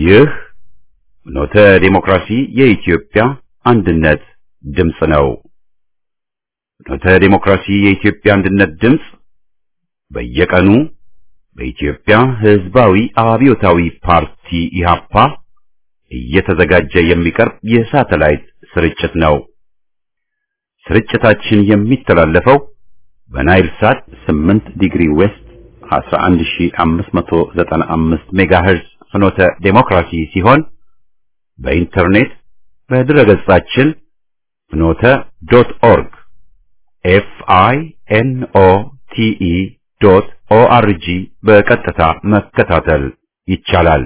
ይህ ኖተ ዴሞክራሲ የኢትዮጵያ አንድነት ድምፅ ነው። ኖተ ዴሞክራሲ የኢትዮጵያ አንድነት ድምፅ በየቀኑ በኢትዮጵያ ሕዝባዊ አብዮታዊ ፓርቲ ኢህአፓ እየተዘጋጀ የሚቀርብ የሳተላይት ስርጭት ነው። ስርጭታችን የሚተላለፈው በናይል ሳት 8 ዲግሪ ዌስት 11595 ሜጋሄርዝ ፍኖተ ዴሞክራሲ ሲሆን በኢንተርኔት በድረገጻችን ፍኖተ ዶት ኦርግ ኤፍ አይ ኤን ኦ ቲ ኢ ዶት ኦ አር ጂ በቀጥታ መከታተል ይቻላል።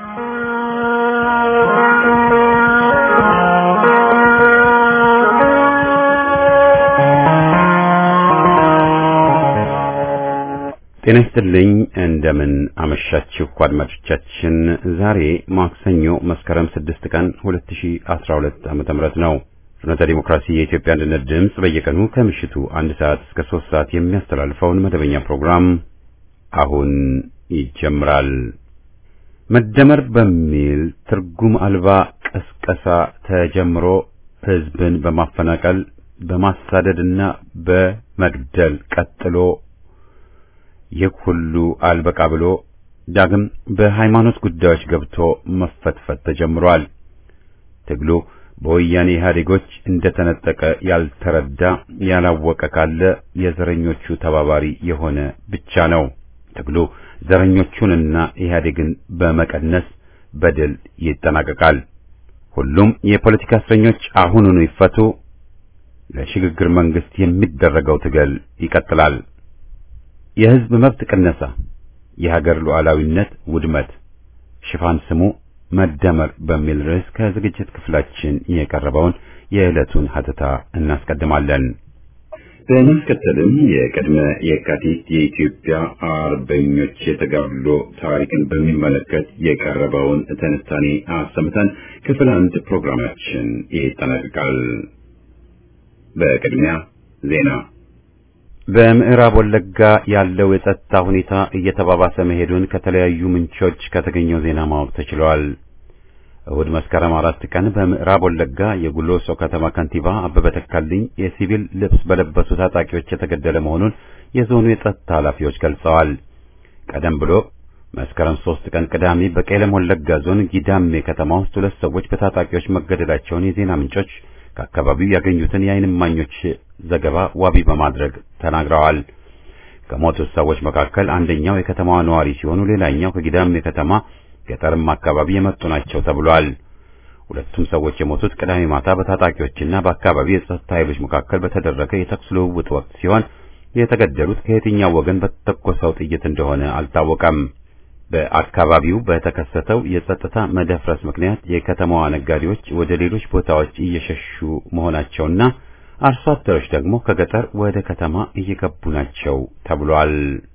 ጤና ይስጥልኝ። እንደምን አመሻችሁ አድማጮቻችን። ዛሬ ማክሰኞ መስከረም 6 ቀን 2012 ዓመተ ምህረት ነው። ፍኖተ ዲሞክራሲ የኢትዮጵያ አንድነት ድምፅ በየቀኑ ከምሽቱ አንድ ሰዓት እስከ 3 ሰዓት የሚያስተላልፈውን መደበኛ ፕሮግራም አሁን ይጀምራል። መደመር በሚል ትርጉም አልባ ቀስቀሳ ተጀምሮ ህዝብን በማፈናቀል በማሳደድና በመግደል ቀጥሎ ይህ ሁሉ አልበቃ ብሎ ዳግም በሃይማኖት ጉዳዮች ገብቶ መፈትፈት ተጀምሯል። ትግሉ በወያኔ ኢህአዴጎች እንደተነጠቀ ያልተረዳ ያላወቀ ካለ የዘረኞቹ ተባባሪ የሆነ ብቻ ነው። ትግሉ ዘረኞቹንና ኢህአዴግን በመቀነስ በድል ይጠናቀቃል። ሁሉም የፖለቲካ እስረኞች አሁኑኑ ይፈቱ። ለሽግግር መንግስት የሚደረገው ትግል ይቀጥላል። የህዝብ መብት ቅነሳ፣ የሀገር ሉዓላዊነት ውድመት፣ ሽፋን ስሙ መደመር በሚል ርዕስ ከዝግጅት ክፍላችን የቀረበውን የዕለቱን ሀተታ እናስቀድማለን። በማስከተልም የቅድመ የካቲት የኢትዮጵያ አርበኞች የተጋድሎ ታሪክን በሚመለከት የቀረበውን ትንታኔ አሰምተን ክፍል አንድ ፕሮግራማችን ይጠናቀቃል። በቅድሚያ ዜና በምዕራብ ወለጋ ያለው የጸጥታ ሁኔታ እየተባባሰ መሄዱን ከተለያዩ ምንጮች ከተገኘው ዜና ማወቅ ተችሏል። እሁድ መስከረም አራት ቀን በምዕራብ ወለጋ የጉሎሶ ከተማ ከንቲባ አበበ ተካልኝ የሲቪል ልብስ በለበሱ ታጣቂዎች የተገደለ መሆኑን የዞኑ የጸጥታ ኃላፊዎች ገልጸዋል። ቀደም ብሎ መስከረም ሶስት ቀን ቅዳሜ በቄለም ወለጋ ዞን ጊዳሜ ከተማ ውስጥ ሁለት ሰዎች በታጣቂዎች መገደላቸውን የዜና ምንጮች ከአካባቢው ያገኙትን የዓይን እማኞች ዘገባ ዋቢ በማድረግ ተናግረዋል። ከሞቱት ሰዎች መካከል አንደኛው የከተማዋ ነዋሪ ሲሆኑ ሌላኛው ከጊዳሜ ከተማ ገጠርም አካባቢ የመጡ ናቸው ተብሏል። ሁለቱም ሰዎች የሞቱት ቅዳሜ ማታ በታጣቂዎችና በአካባቢው የጸጥታ ኃይሎች መካከል በተደረገ የተኩስ ልውውጥ ወቅት ሲሆን የተገደሉት ከየትኛው ወገን በተተኮሰው ጥይት እንደሆነ አልታወቀም። በአካባቢው በተከሰተው የጸጥታ መደፍረስ ምክንያት የከተማዋ ነጋዴዎች ወደ ሌሎች ቦታዎች እየሸሹ መሆናቸውና አርሶ አደሮች ደግሞ ከገጠር ወደ ከተማ እየገቡ ናቸው ተብሏል።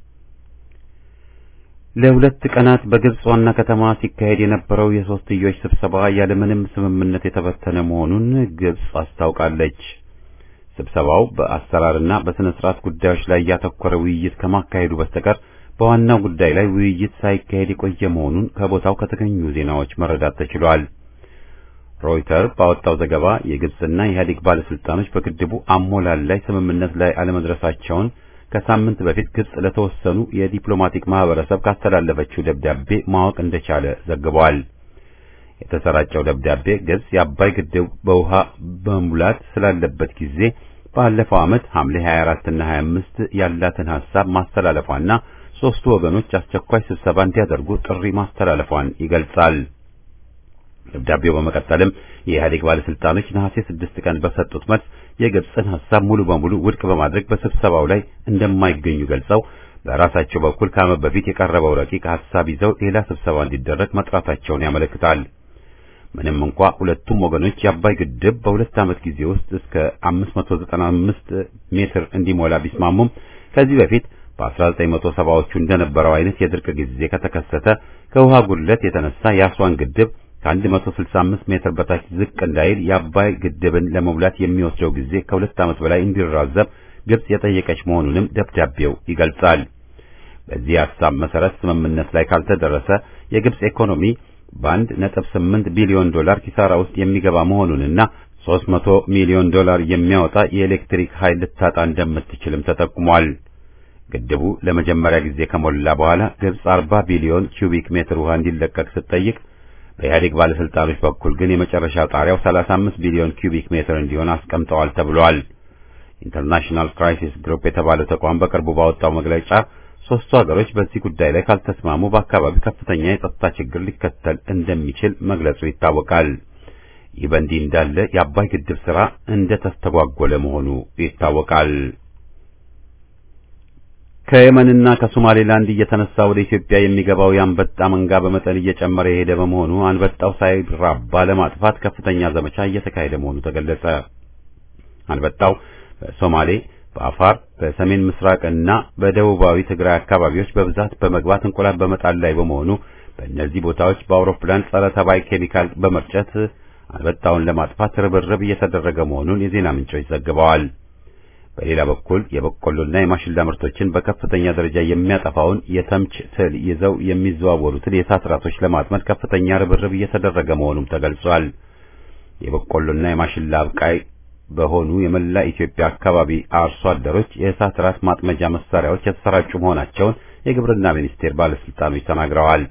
ለሁለት ቀናት በግብጽ ዋና ከተማ ሲካሄድ የነበረው የሶስትዮሽ ስብሰባ ያለምንም ስምምነት የተበተነ መሆኑን ግብጽ አስታውቃለች። ስብሰባው በአሰራርና በስነ ስርዓት ጉዳዮች ላይ ያተኮረ ውይይት ከማካሄዱ በስተቀር በዋናው ጉዳይ ላይ ውይይት ሳይካሄድ የቆየ መሆኑን ከቦታው ከተገኙ ዜናዎች መረዳት ተችሏል። ሮይተር ባወጣው ዘገባ የግብጽና የኢህአዴግ ባለስልጣኖች በግድቡ አሞላል ላይ ስምምነት ላይ አለመድረሳቸውን ከሳምንት በፊት ግብጽ ለተወሰኑ የዲፕሎማቲክ ማህበረሰብ ካስተላለፈችው ደብዳቤ ማወቅ እንደቻለ ዘግቧል። የተሰራጨው ደብዳቤ ግብጽ የአባይ ግድብ በውሃ በሙላት ስላለበት ጊዜ ባለፈው ዓመት ሐምሌ 24 እና 25 ያላትን ሐሳብ ማስተላለፏና ሦስቱ ወገኖች አስቸኳይ ስብሰባ እንዲያደርጉ ጥሪ ማስተላለፏን ይገልጻል። ደብዳቤው በመቀጠልም የኢህአዴግ ባለስልጣኖች ነሐሴ 6 ቀን በሰጡት መልስ የግብጽን ሐሳብ ሙሉ በሙሉ ውድቅ በማድረግ በስብሰባው ላይ እንደማይገኙ ገልጸው በራሳቸው በኩል ከዓመት በፊት የቀረበው ረቂቅ ሐሳብ ይዘው ሌላ ስብሰባ እንዲደረግ መጥራታቸውን ያመለክታል። ምንም እንኳ ሁለቱም ወገኖች የአባይ ግድብ በሁለት ዓመት ጊዜ ውስጥ እስከ 595 ሜትር እንዲሞላ ቢስማሙም ከዚህ በፊት በ1970ዎቹ እንደነበረው አይነት የድርቅ ጊዜ ከተከሰተ ከውሃ ጉድለት የተነሳ የአስዋን ግድብ ከ165 ሜትር በታች ዝቅ እንዳይል የአባይ ግድብን ለመሙላት የሚወስደው ጊዜ ከሁለት ዓመት በላይ እንዲራዘም ግብጽ የጠየቀች መሆኑንም ደብዳቤው ይገልጻል። በዚህ ሐሳብ መሰረት ስምምነት ላይ ካልተደረሰ የግብጽ ኢኮኖሚ በአንድ ነጥብ ስምንት ቢሊዮን ዶላር ኪሳራ ውስጥ የሚገባ መሆኑንና 300 ሚሊዮን ዶላር የሚያወጣ የኤሌክትሪክ ኃይል ልታጣ እንደምትችልም ተጠቁሟል። ግድቡ ለመጀመሪያ ጊዜ ከሞላ በኋላ ግብጽ 40 ቢሊዮን ኪዩቢክ ሜትር ውሃ እንዲለቀቅ ስትጠይቅ በኢህአዴግ ባለስልጣኖች በኩል ግን የመጨረሻ ጣሪያው 35 ቢሊዮን ኪዩቢክ ሜትር እንዲሆን አስቀምጠዋል ተብሏል። ኢንተርናሽናል ክራይሲስ ግሩፕ የተባለው ተቋም በቅርቡ ባወጣው መግለጫ ሶስቱ ሀገሮች በዚህ ጉዳይ ላይ ካልተስማሙ በአካባቢው ከፍተኛ የጸጥታ ችግር ሊከተል እንደሚችል መግለጹ ይታወቃል። ይህ በእንዲህ እንዳለ የአባይ ግድብ ሥራ እንደ ተስተጓጎለ መሆኑ ይታወቃል። ከየመንና ከሶማሌላንድ እየተነሳ ወደ ኢትዮጵያ የሚገባው የአንበጣ መንጋ በመጠን እየጨመረ የሄደ በመሆኑ አንበጣው ሳይራባ ለማጥፋት ከፍተኛ ዘመቻ እየተካሄደ መሆኑ ተገለጸ። አንበጣው በሶማሌ፣ በአፋር፣ በሰሜን ምስራቅ እና በደቡባዊ ትግራይ አካባቢዎች በብዛት በመግባት እንቁላል በመጣል ላይ በመሆኑ በእነዚህ ቦታዎች በአውሮፕላን ጸረ ተባይ ኬሚካል በመርጨት አንበጣውን ለማጥፋት ርብርብ እየተደረገ መሆኑን የዜና ምንጮች ዘግበዋል። በሌላ በኩል የበቆሎና የማሽላ ምርቶችን በከፍተኛ ደረጃ የሚያጠፋውን የተምች ትል ይዘው የሚዘዋወሩትን የእሳት ራሶች ለማጥመድ ከፍተኛ ርብርብ እየተደረገ መሆኑም ተገልጿል። የበቆሎና የማሽላ አብቃይ በሆኑ የመላ ኢትዮጵያ አካባቢ አርሶ አደሮች የእሳት ራስ ማጥመጃ መሳሪያዎች የተሰራጩ መሆናቸውን የግብርና ሚኒስቴር ባለስልጣኖች ተናግረዋል።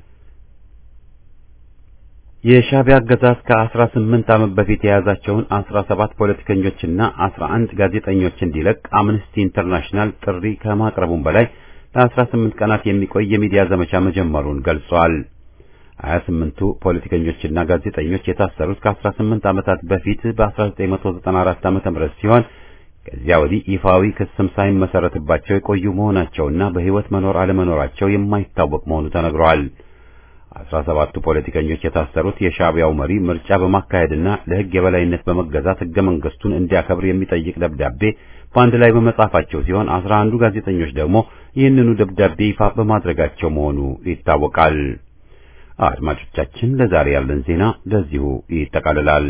የሻዕቢያ አገዛዝ ከ18 ዓመት በፊት የያዛቸውን 17 ፖለቲከኞችና 11 ጋዜጠኞች እንዲለቅ አምነስቲ ኢንተርናሽናል ጥሪ ከማቅረቡም በላይ ለ18 ቀናት የሚቆይ የሚዲያ ዘመቻ መጀመሩን ገልጿል። 28ቱ ፖለቲከኞችና ጋዜጠኞች የታሰሩት ከ18 ዓመታት በፊት በ1994 ዓ.ም ሲሆን ከዚያ ወዲህ ይፋዊ ክስም ሳይመሰረትባቸው የቆዩ መሆናቸውና በሕይወት መኖር አለመኖራቸው የማይታወቅ መሆኑ ተነግሯል። አስራ ሰባቱ ፖለቲከኞች የታሰሩት የሻዕቢያው መሪ ምርጫ በማካሄድና ለሕግ የበላይነት በመገዛት ሕገ መንግስቱን እንዲያከብር የሚጠይቅ ደብዳቤ በአንድ ላይ በመጻፋቸው ሲሆን አስራ አንዱ ጋዜጠኞች ደግሞ ይህንኑ ደብዳቤ ይፋ በማድረጋቸው መሆኑ ይታወቃል። አድማጮቻችን፣ ለዛሬ ያለን ዜና ለዚሁ ይጠቃልላል።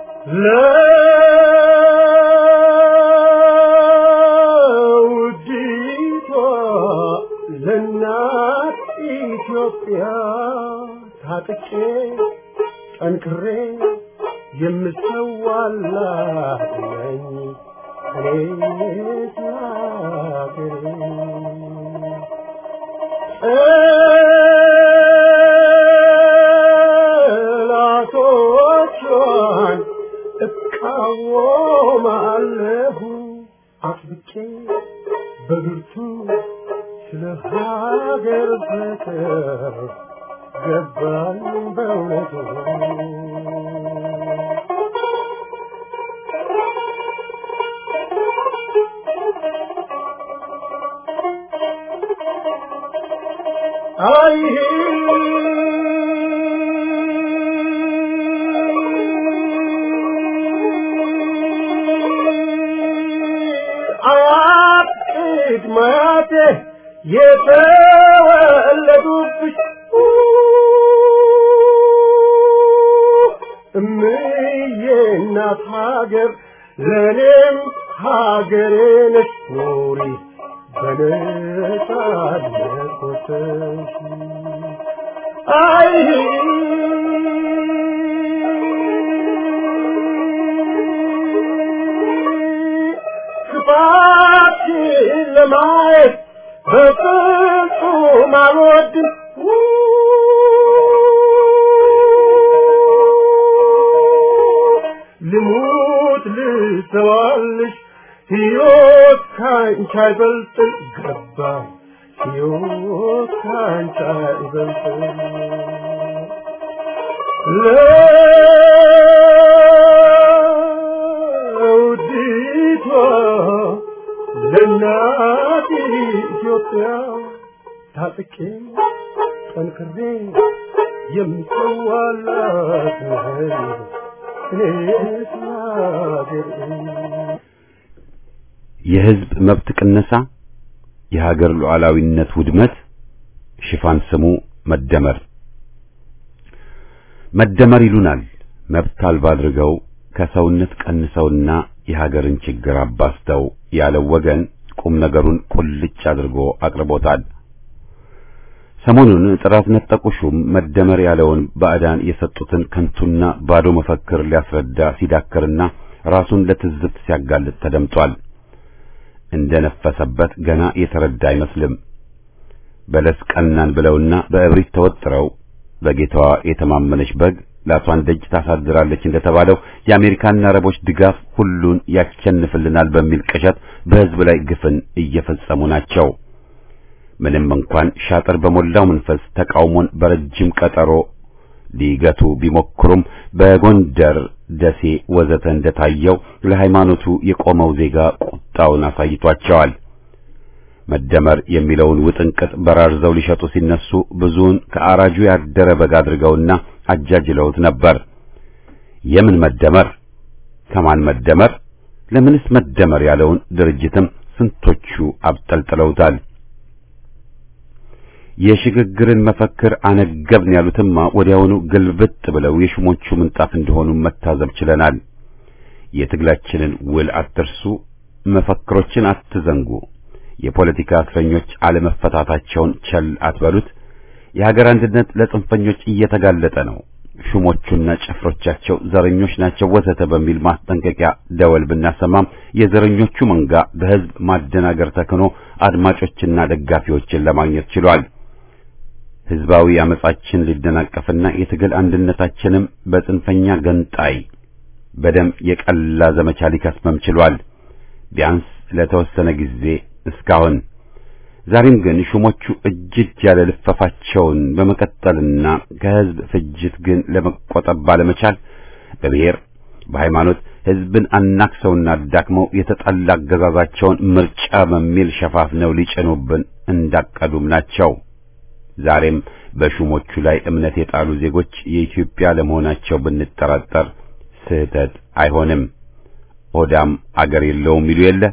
ለውዲቷ ለእናት ኢትዮጵያ ታጥቄ ጠንክሬ የምሰዋላት ነኝ እኔ ሀገሬ ጠላቶቿን እቃወማለሁ አጥብቄ በብርቱ ስለ ሀገር ፍቅር ገባኝ በእውነቱ አይ አያት ቅድመ አያቴ የተወለዱብሽ እምዬ እናት ሀገር ለእኔም ሀገሬ ነሽ ኑሪ በነጻነት ወጥተሽ አይ ክፋትሽን ለማየት በፍጹም አልወድም ልሙት ልሰዋልሽ ሕይወት ካንቺ አይበልጥም ገባኝ ሕይወት ካንቺ አይበልጥም ለውዲቷ ለእናት ኢትዮጵያ ታጥቄ ጠንክሬ የምሰዋላት እኔስ ሀገሬ የሕዝብ መብት ቅነሳ፣ የሀገር ሉዓላዊነት ውድመት፣ ሽፋን ስሙ መደመር። መደመር ይሉናል መብት አልባ አድርገው ከሰውነት ቀንሰውና የሀገርን ችግር አባስተው ያለው ወገን ቁም ነገሩን ቁልጭ አድርጎ አቅርቦታል። ሰሞኑን ጥራት ነጠቁ ሹም መደመር ያለውን ባዕዳን የሰጡትን ከንቱና ባዶ መፈክር ሊያስረዳ ሲዳክርና ራሱን ለትዝብት ሲያጋልጥ ተደምጧል። እንደነፈሰበት ገና የተረዳ አይመስልም። በለስ ቀናን ብለውና በእብሪት ተወጥረው በጌታዋ የተማመነች በግ ላቷን ደጅ ታሳድራለች እንደተባለው የአሜሪካና አረቦች ድጋፍ ሁሉን ያሸንፍልናል በሚል ቅዠት በሕዝብ ላይ ግፍን እየፈጸሙ ናቸው። ምንም እንኳን ሻጥር በሞላው መንፈስ ተቃውሞን በረጅም ቀጠሮ ሊገቱ ቢሞክሩም በጎንደር፣ ደሴ ወዘተ እንደታየው ለሃይማኖቱ የቆመው ዜጋ ቁጣውን አሳይቷቸዋል። መደመር የሚለውን ውጥንቅጥ በራርዘው ሊሸጡ ሲነሱ ብዙውን ከአራጁ ያደረ በግ አድርገውና አጃጅለውት ነበር። የምን መደመር? ከማን መደመር? ለምንስ መደመር ያለውን ድርጅትም ስንቶቹ አብጠልጥለውታል። የሽግግርን መፈክር አነገብን ያሉትማ ወዲያውኑ ግልብጥ ብለው የሹሞቹ ምንጣፍ እንደሆኑ መታዘብ ችለናል። የትግላችንን ውል አትርሱ፣ መፈክሮችን አትዘንጉ፣ የፖለቲካ እስረኞች አለመፈታታቸውን ቸል አትበሉት፣ የሀገር አንድነት ለጽንፈኞች እየተጋለጠ ነው፣ ሹሞቹና ጭፍሮቻቸው ዘረኞች ናቸው ወዘተ በሚል ማስጠንቀቂያ ደወል ብናሰማም የዘረኞቹ መንጋ በሕዝብ ማደናገር ተክኖ አድማጮችና ደጋፊዎችን ለማግኘት ችሏል። ሕዝባዊ አመጻችን ሊደናቀፍና የትግል አንድነታችንም በጽንፈኛ ገንጣይ በደም የቀላ ዘመቻ ሊከስመም ችሏል። ቢያንስ ለተወሰነ ጊዜ እስካሁን። ዛሬም ግን ሹሞቹ እጅ እጅ ያለ ልፈፋቸውን በመቀጠልና ከሕዝብ ፍጅት ግን ለመቆጠብ ባለመቻል በብሔር በሃይማኖት ሕዝብን አናክሰውና አዳክመው የተጠላ አገዛዛቸውን ምርጫ በሚል ሸፋፍነው ሊጭኑብን እንዳቀዱም ናቸው። ዛሬም በሹሞቹ ላይ እምነት የጣሉ ዜጎች የኢትዮጵያ ለመሆናቸው ብንጠራጠር ስህተት አይሆንም። ሆዳም አገር የለውም ይሉ የለ።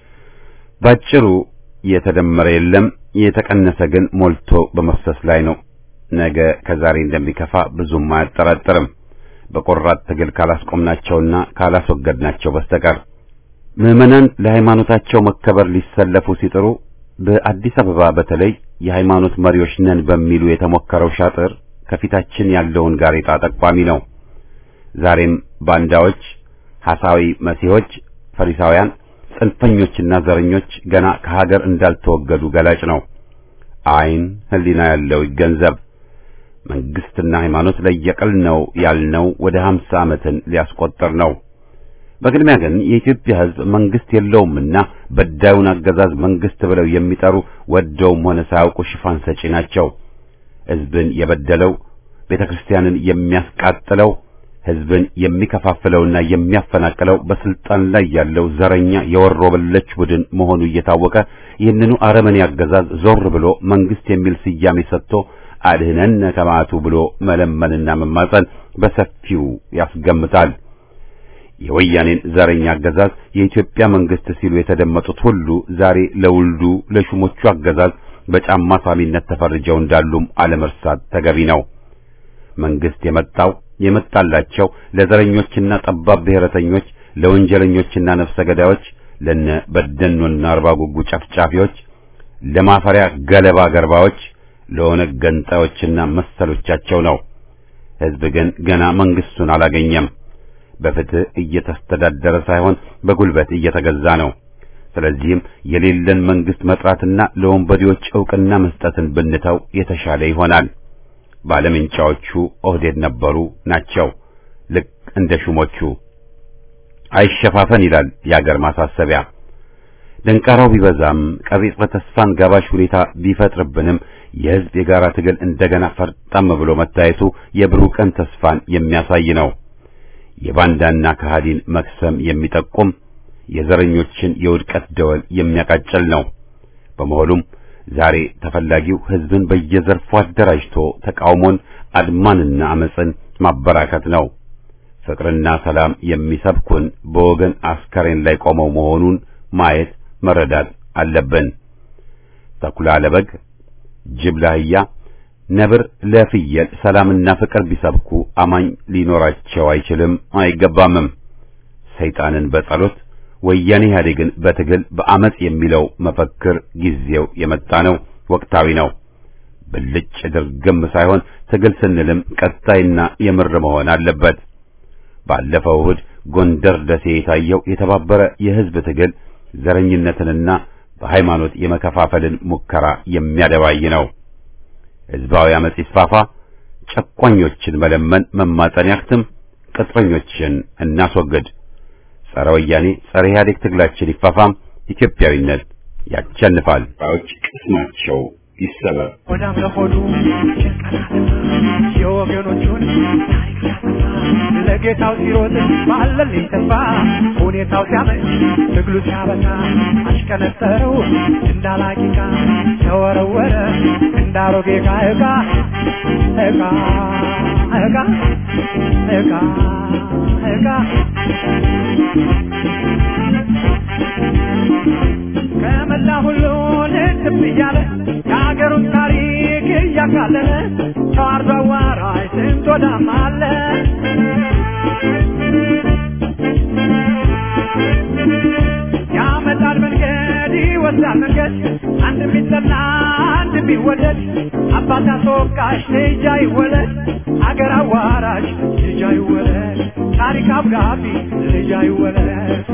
ባጭሩ የተደመረ የለም፣ የተቀነሰ ግን ሞልቶ በመፍሰስ ላይ ነው። ነገ ከዛሬ እንደሚከፋ ብዙም አያጠራጥርም። በቆራጥ ትግል ካላስቆምናቸውና ካላስወገድናቸው በስተቀር ምዕመናን ለሃይማኖታቸው መከበር ሊሰለፉ ሲጥሩ በአዲስ አበባ በተለይ የሃይማኖት መሪዎች ነን በሚሉ የተሞከረው ሻጥር ከፊታችን ያለውን ጋሬጣ ጠቋሚ ነው። ዛሬም ባንዳዎች፣ ሐሳዊ መሲሖች፣ ፈሪሳውያን፣ ጽንፈኞችና ዘረኞች ገና ከሀገር እንዳልተወገዱ ገላጭ ነው። ዓይን ሕሊና ያለው ይገንዘብ። መንግስትና ሃይማኖት ለየቅል ነው ያልነው ወደ ሀምሳ ዓመትን ሊያስቆጥር ነው። በቅድሚያ ግን የኢትዮጵያ ሕዝብ መንግስት የለውምና በዳዩን አገዛዝ መንግስት ብለው የሚጠሩ ወደውም ሆነ ሳያውቁ ሽፋን ሰጪ ናቸው። ሕዝብን የበደለው ቤተ ክርስቲያንን የሚያስቃጥለው ሕዝብን የሚከፋፍለውና የሚያፈናቅለው በስልጣን ላይ ያለው ዘረኛ የወሮ በለች ቡድን መሆኑ እየታወቀ ይህንኑ አረመኔ አገዛዝ ዞር ብሎ መንግስት የሚል ስያሜ ሰጥቶ አድህነን ከማቱ ብሎ መለመንና መማጸን በሰፊው ያስገምታል። የወያኔን ዘረኛ አገዛዝ የኢትዮጵያ መንግስት ሲሉ የተደመጡት ሁሉ ዛሬ ለውልዱ ለሹሞቹ አገዛዝ በጫማ ሳሚነት ተፈርጀው እንዳሉም አለመርሳት ተገቢ ነው። መንግስት የመጣው የመጣላቸው ለዘረኞችና ጠባብ ብሔረተኞች፣ ለወንጀለኞችና ነፍሰ ገዳዮች፣ ለነ በደኖና አርባ ጉጉ ጨፍጫፊዎች፣ ለማፈሪያ ገለባ ገርባዎች፣ ለኦነግ ገንጣዮችና መሰሎቻቸው ነው። ሕዝብ ግን ገና መንግስቱን አላገኘም። በፍትህ እየተስተዳደረ ሳይሆን በጉልበት እየተገዛ ነው። ስለዚህም የሌለን መንግስት መጥራትና ለወንበዴዎች ዕውቅና መስጠትን ብንተው የተሻለ ይሆናል። ባለምንጫዎቹ ኦህዴድ ነበሩ ናቸው። ልክ እንደ ሹሞቹ አይሸፋፈን ይላል የአገር ማሳሰቢያ። ደንቃራው ቢበዛም ቀቢጸ ተስፋን ጋባሽ ሁኔታ ቢፈጥርብንም የሕዝብ የጋራ ትግል እንደገና ፈርጠም ብሎ መታየቱ የብሩህ ቀን ተስፋን የሚያሳይ ነው። የባንዳና ከሃዲን መክሰም የሚጠቁም የዘረኞችን የውድቀት ደወል የሚያቃጭል ነው። በመሆኑም ዛሬ ተፈላጊው ሕዝብን በየዘርፉ አደራጅቶ ተቃውሞን፣ አድማንና አመፅን ማበራከት ነው። ፍቅርና ሰላም የሚሰብኩን በወገን አስከሬን ላይ ቆመው መሆኑን ማየት መረዳት አለብን። ተኩላ ለበግ፣ ጅብ ለአህያ፣ ነብር ለፍየል ሰላምና ፍቅር ቢሰብኩ አማኝ ሊኖራቸው አይችልም አይገባምም። ሰይጣንን በጸሎት ወያኔ ኢህአዴግን በትግል በአመጽ የሚለው መፈክር ጊዜው የመጣ ነው፣ ወቅታዊ ነው። ብልጭ ድርግም ሳይሆን ትግል ስንልም ቀጣይና የምር መሆን አለበት። ባለፈው እሁድ ጎንደር ደሴ የታየው የተባበረ የህዝብ ትግል ዘረኝነትንና በሃይማኖት የመከፋፈልን ሙከራ የሚያደባይ ነው። ህዝባዊ አመጽ ይስፋፋ፣ ጨቋኞችን መለመን መማጠን ያክትም፣ ቅጥረኞችን እናስወግድ፣ ጸረ ወያኔ ጸረ ኢህአዴግ ትግላችን ይፋፋም፣ ኢትዮጵያዊነት ያቸንፋል። ባዎች ቅስማቸው ይሰበር። ሆዳም ለሆዱ የወገኖቹን ታሪክ ሲያጠፋ ለጌታው ሲሮጥ ባለልኝ ተስፋ ሁኔታው ሲያመች ትግሉ ሲያበዛ አሽቀነጠረው እንዳላቂቃ ተወረወረ እንዳሮጌ ዕቃ ዕቃ ዕቃ ዕቃ ዕቃ ዕቃ ከመላ ሁሉ ልትብ እያለ የሀገሩን ታሪክ እያካለለ ተዋርዶ አዋራጅ ስንት ወዳም አለ ያመጣል መንገድ ይወስዳል መንገድ አንድ ቢጠላ አንድ ቢወደድ አባት አስወቃሽ ልጅ አይወለድ አገር አዋራጅ ልጅ አይወለድ ታሪክ አብጋቢ ልጅ አይወለድ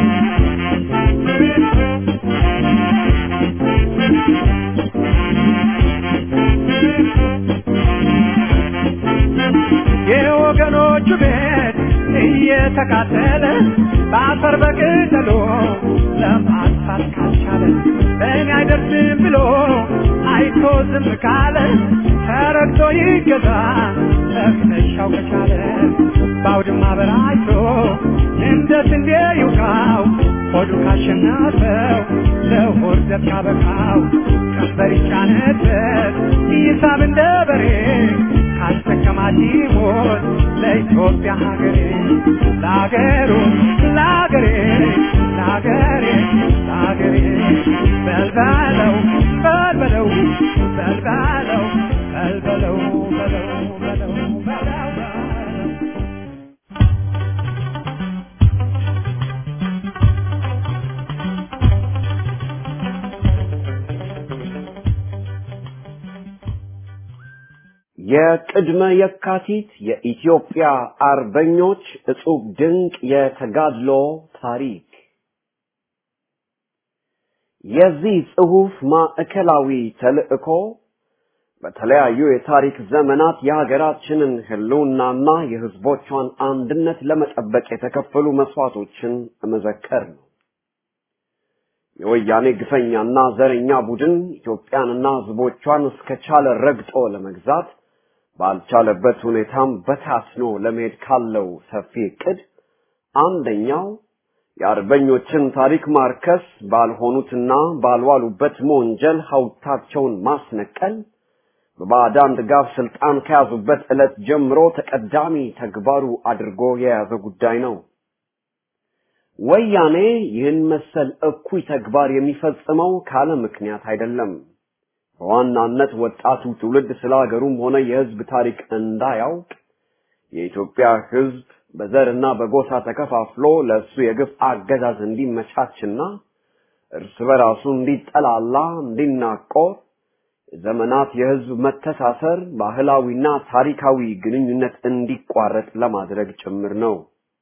የወገኖቹ ቤት እየተቃጠለ በአፈር በቅጠሎ ለማጥፋት ካልቻለ በእኔ አይደርስም ብሎ አይቶ ዝም ካለ ተረግቶ ይገዛ እፍነሻው ከቻለ በአውድማ በራይቶ እንደ ስንዴ ይውቃው ሆዱ ካሸነፈው ለሆድ ዘብ ካበቃው ቀንበር ይጫነበት ይሳብ እንደ በሬ ካስጠቀማት ይሞት ለኢትዮጵያ ሀገሬ ለሀገሩ ለሀገሬ ለሀገሬ ለሀገሬ በልበለው በልበለው በልበለው በልበለው በለው በለው በለው በለው የቅድመ የካቲት የኢትዮጵያ አርበኞች እጹብ ድንቅ የተጋድሎ ታሪክ የዚህ ጽሑፍ ማዕከላዊ ተልዕኮ በተለያዩ የታሪክ ዘመናት የሀገራችንን ሕልውናና የሕዝቦቿን አንድነት ለመጠበቅ የተከፈሉ መስዋዕቶችን መዘከር ነው። የወያኔ ግፈኛና ዘረኛ ቡድን ኢትዮጵያንና ሕዝቦቿን እስከቻለ ረግጦ ለመግዛት ባልቻለበት ሁኔታም በታስኖ ለመሄድ ካለው ሰፊ ዕቅድ አንደኛው የአርበኞችን ታሪክ ማርከስ፣ ባልሆኑትና ባልዋሉበት መወንጀል ሐውልታቸውን ማስነቀል በባዕዳን ድጋፍ ስልጣን ከያዙበት ዕለት ጀምሮ ተቀዳሚ ተግባሩ አድርጎ የያዘ ጉዳይ ነው። ወያኔ ይህን መሰል እኩይ ተግባር የሚፈጽመው ካለ ምክንያት አይደለም። በዋናነት ወጣቱ ትውልድ ስለ ሀገሩም ሆነ የሕዝብ ታሪክ እንዳያውቅ የኢትዮጵያ ሕዝብ በዘርና በጎሳ ተከፋፍሎ ለእሱ የግፍ አገዛዝ እንዲመቻችና እርስ በራሱ እንዲጠላላ፣ እንዲናቆር የዘመናት የሕዝብ መተሳሰር ባህላዊና ታሪካዊ ግንኙነት እንዲቋረጥ ለማድረግ ጭምር ነው።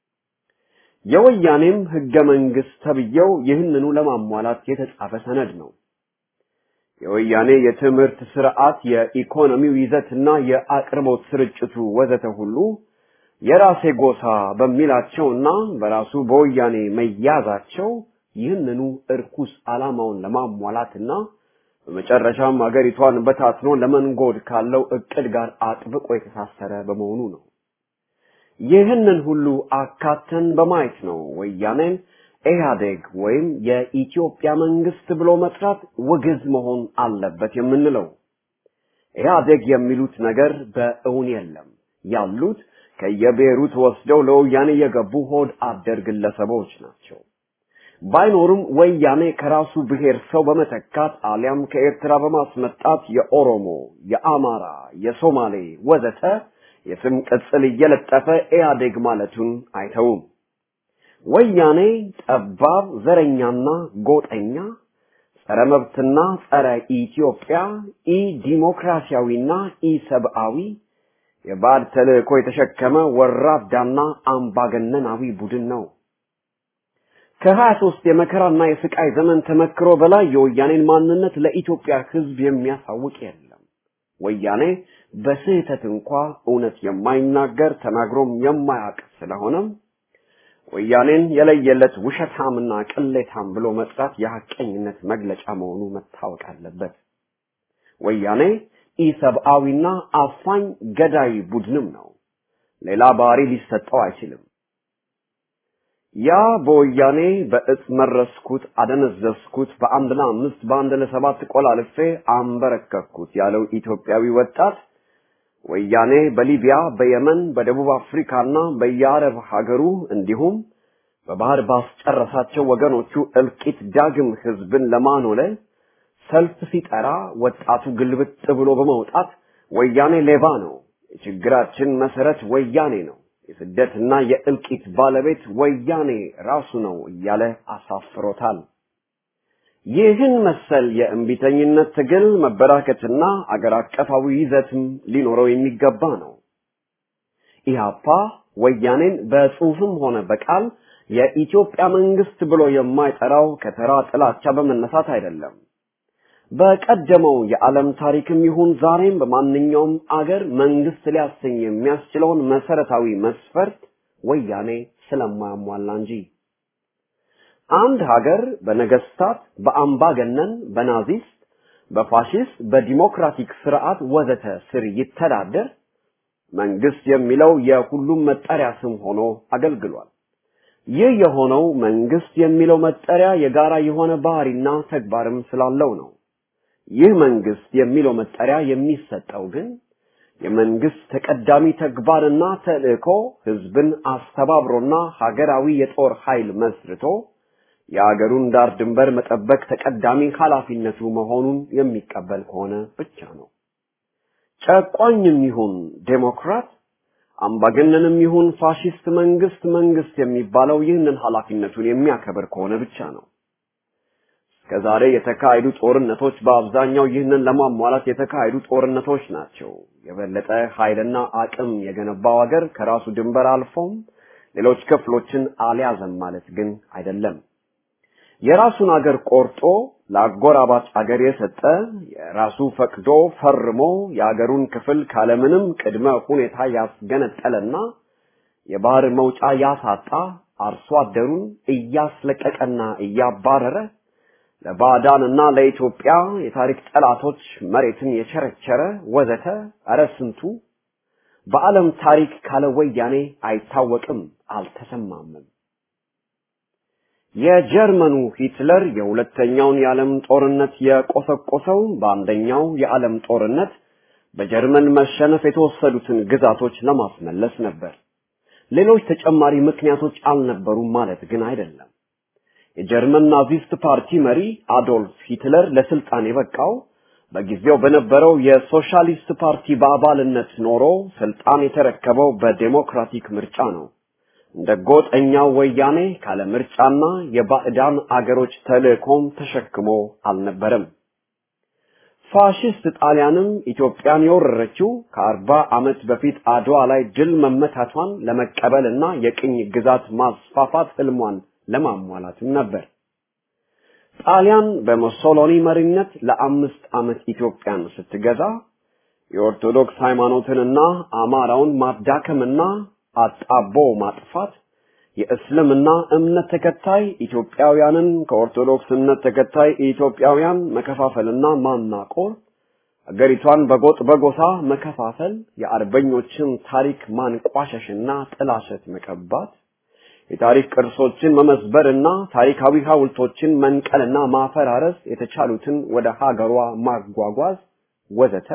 የወያኔም ህገ መንግስት ተብዬው ይህንኑ ለማሟላት የተጻፈ ሰነድ ነው። የወያኔ የትምህርት ስርዓት፣ የኢኮኖሚው ይዘትና የአቅርቦት ስርጭቱ ወዘተ ሁሉ የራሴ ጎሳ በሚላቸውና በራሱ በወያኔ መያዛቸው ይህንኑ እርኩስ ዓላማውን ለማሟላትና በመጨረሻም አገሪቷን በታትኖ ለመንጎድ ካለው እቅድ ጋር አጥብቆ የተሳሰረ በመሆኑ ነው። ይህንን ሁሉ አካተን በማየት ነው ወያኔን ኢህአዴግ ወይም የኢትዮጵያ መንግስት ብሎ መጥራት ውግዝ መሆን አለበት የምንለው። ኢህአዴግ የሚሉት ነገር በእውን የለም። ያሉት ከየብሔሩ ተወስደው ለወያኔ የገቡ ሆድ አደር ግለሰቦች ናቸው። ባይኖሩም ወያኔ ከራሱ ብሔር ሰው በመተካት አሊያም ከኤርትራ በማስመጣት የኦሮሞ፣ የአማራ፣ የሶማሌ ወዘተ የስም ቅጽል እየለጠፈ ኢህአዴግ ማለቱን አይተውም። ወያኔ ጠባብ ዘረኛና ጎጠኛ ጸረ መብትና ጸረ ኢትዮጵያ ኢ ዲሞክራሲያዊና ኢ ሰብአዊ የባዕድ ተልእኮ የተሸከመ ወራዳና አምባገነናዊ ቡድን ነው። ከሀያ ሶስት የመከራና የስቃይ ዘመን ተመክሮ በላይ የወያኔን ማንነት ለኢትዮጵያ ሕዝብ የሚያሳውቅ የለም። ወያኔ በስህተት እንኳ እውነት የማይናገር ተናግሮም የማያውቅ ስለሆነም ወያኔን የለየለት ውሸታምና ቅሌታም ብሎ መጥራት የሐቀኝነት መግለጫ መሆኑ መታወቅ አለበት። ወያኔ ኢሰብአዊና አፋኝ ገዳይ ቡድንም ነው። ሌላ ባህሪ ሊሰጠው አይችልም። ያ በወያኔ በእጽ መረስኩት፣ አደነዘዝኩት፣ በአንድ ለአምስት በአንድ ለሰባት ቆላልፌ አንበረከኩት ያለው ኢትዮጵያዊ ወጣት ወያኔ በሊቢያ፣ በየመን፣ በደቡብ አፍሪካና በየአረብ ሀገሩ እንዲሁም በባህር ባስጨረሳቸው ወገኖቹ እልቂት ዳግም ህዝብን ለማኖለል ሰልፍ ሲጠራ ወጣቱ ግልብጥ ብሎ በመውጣት ወያኔ ሌባ ነው፣ የችግራችን መሰረት ወያኔ ነው፣ የስደትና የእልቂት ባለቤት ወያኔ ራሱ ነው እያለ አሳፍሮታል። ይህን መሰል የእምቢተኝነት ትግል መበራከትና አገር አቀፋዊ ይዘትም ሊኖረው የሚገባ ነው። ኢህአፓ ወያኔን በጽሁፍም ሆነ በቃል የኢትዮጵያ መንግስት ብሎ የማይጠራው ከተራ ጥላቻ በመነሳት አይደለም። በቀደመው የዓለም ታሪክም ይሁን ዛሬም በማንኛውም አገር መንግስት ሊያሰኝ የሚያስችለውን መሰረታዊ መስፈርት ወያኔ ስለማያሟላ እንጂ አንድ ሀገር በነገስታት፣ በአምባገነን፣ በናዚስት፣ በፋሽስት፣ በዲሞክራቲክ ስርዓት ወዘተ ስር ይተዳደር መንግስት የሚለው የሁሉም መጠሪያ ስም ሆኖ አገልግሏል። ይህ የሆነው መንግስት የሚለው መጠሪያ የጋራ የሆነ ባህሪና ተግባርም ስላለው ነው። ይህ መንግስት የሚለው መጠሪያ የሚሰጠው ግን የመንግስት ተቀዳሚ ተግባርና ተልእኮ ህዝብን አስተባብሮና ሀገራዊ የጦር ኃይል መስርቶ የአገሩን ዳር ድንበር መጠበቅ ተቀዳሚ ኃላፊነቱ መሆኑን የሚቀበል ከሆነ ብቻ ነው። ጨቋኝም ይሁን ዴሞክራት፣ አምባገነንም ይሁን ፋሽስት መንግስት መንግስት የሚባለው ይህንን ኃላፊነቱን የሚያከብር ከሆነ ብቻ ነው። እስከዛሬ የተካሄዱ ጦርነቶች በአብዛኛው ይህንን ለማሟላት የተካሄዱ ጦርነቶች ናቸው። የበለጠ ኃይልና አቅም የገነባው ሀገር ከራሱ ድንበር አልፎም ሌሎች ክፍሎችን አልያዘም ማለት ግን አይደለም። የራሱን አገር ቆርጦ ለአጎራባች አገር የሰጠ የራሱ ፈቅዶ ፈርሞ የአገሩን ክፍል ካለምንም ቅድመ ሁኔታ ያስገነጠለና የባህር መውጫ ያሳጣ አርሶ አደሩን እያስለቀቀና እያባረረ ለባዕዳንና ለኢትዮጵያ የታሪክ ጠላቶች መሬትን የቸረቸረ ወዘተ እረ ስንቱ በዓለም ታሪክ ካለ ወያኔ አይታወቅም፣ አልተሰማምም። የጀርመኑ ሂትለር የሁለተኛውን የዓለም ጦርነት የቆሰቆሰው በአንደኛው የዓለም ጦርነት በጀርመን መሸነፍ የተወሰዱትን ግዛቶች ለማስመለስ ነበር። ሌሎች ተጨማሪ ምክንያቶች አልነበሩም ማለት ግን አይደለም። የጀርመን ናዚስት ፓርቲ መሪ አዶልፍ ሂትለር ለስልጣን የበቃው በጊዜው በነበረው የሶሻሊስት ፓርቲ በአባልነት ኖሮ ስልጣን የተረከበው በዴሞክራቲክ ምርጫ ነው። እንደ ጎጠኛው ወያኔ ካለ ምርጫና የባዕዳን አገሮች ተልእኮም ተሸክሞ አልነበረም። ፋሽስት ጣሊያንም ኢትዮጵያን የወረረችው ከአርባ ዓመት በፊት አድዋ ላይ ድል መመታቷን ለመቀበልና የቅኝ ግዛት ማስፋፋት ህልሟን ለማሟላትም ነበር። ጣሊያን በሙሶሎኒ መሪነት ለአምስት ዓመት ኢትዮጵያን ስትገዛ የኦርቶዶክስ ሃይማኖትንና አማራውን ማዳከምና አጣቦ ማጥፋት የእስልምና እምነት ተከታይ ኢትዮጵያውያንን ከኦርቶዶክስ እምነት ተከታይ ኢትዮጵያውያን መከፋፈልና ማናቆር፣ አገሪቷን በጎጥ በጎሳ መከፋፈል፣ የአርበኞችን ታሪክ ማንቋሸሽና ጥላሸት መቀባት፣ የታሪክ ቅርሶችን መመዝበርና ታሪካዊ ሐውልቶችን መንቀልና ማፈራረስ፣ የተቻሉትን ወደ ሀገሯ ማጓጓዝ ወዘተ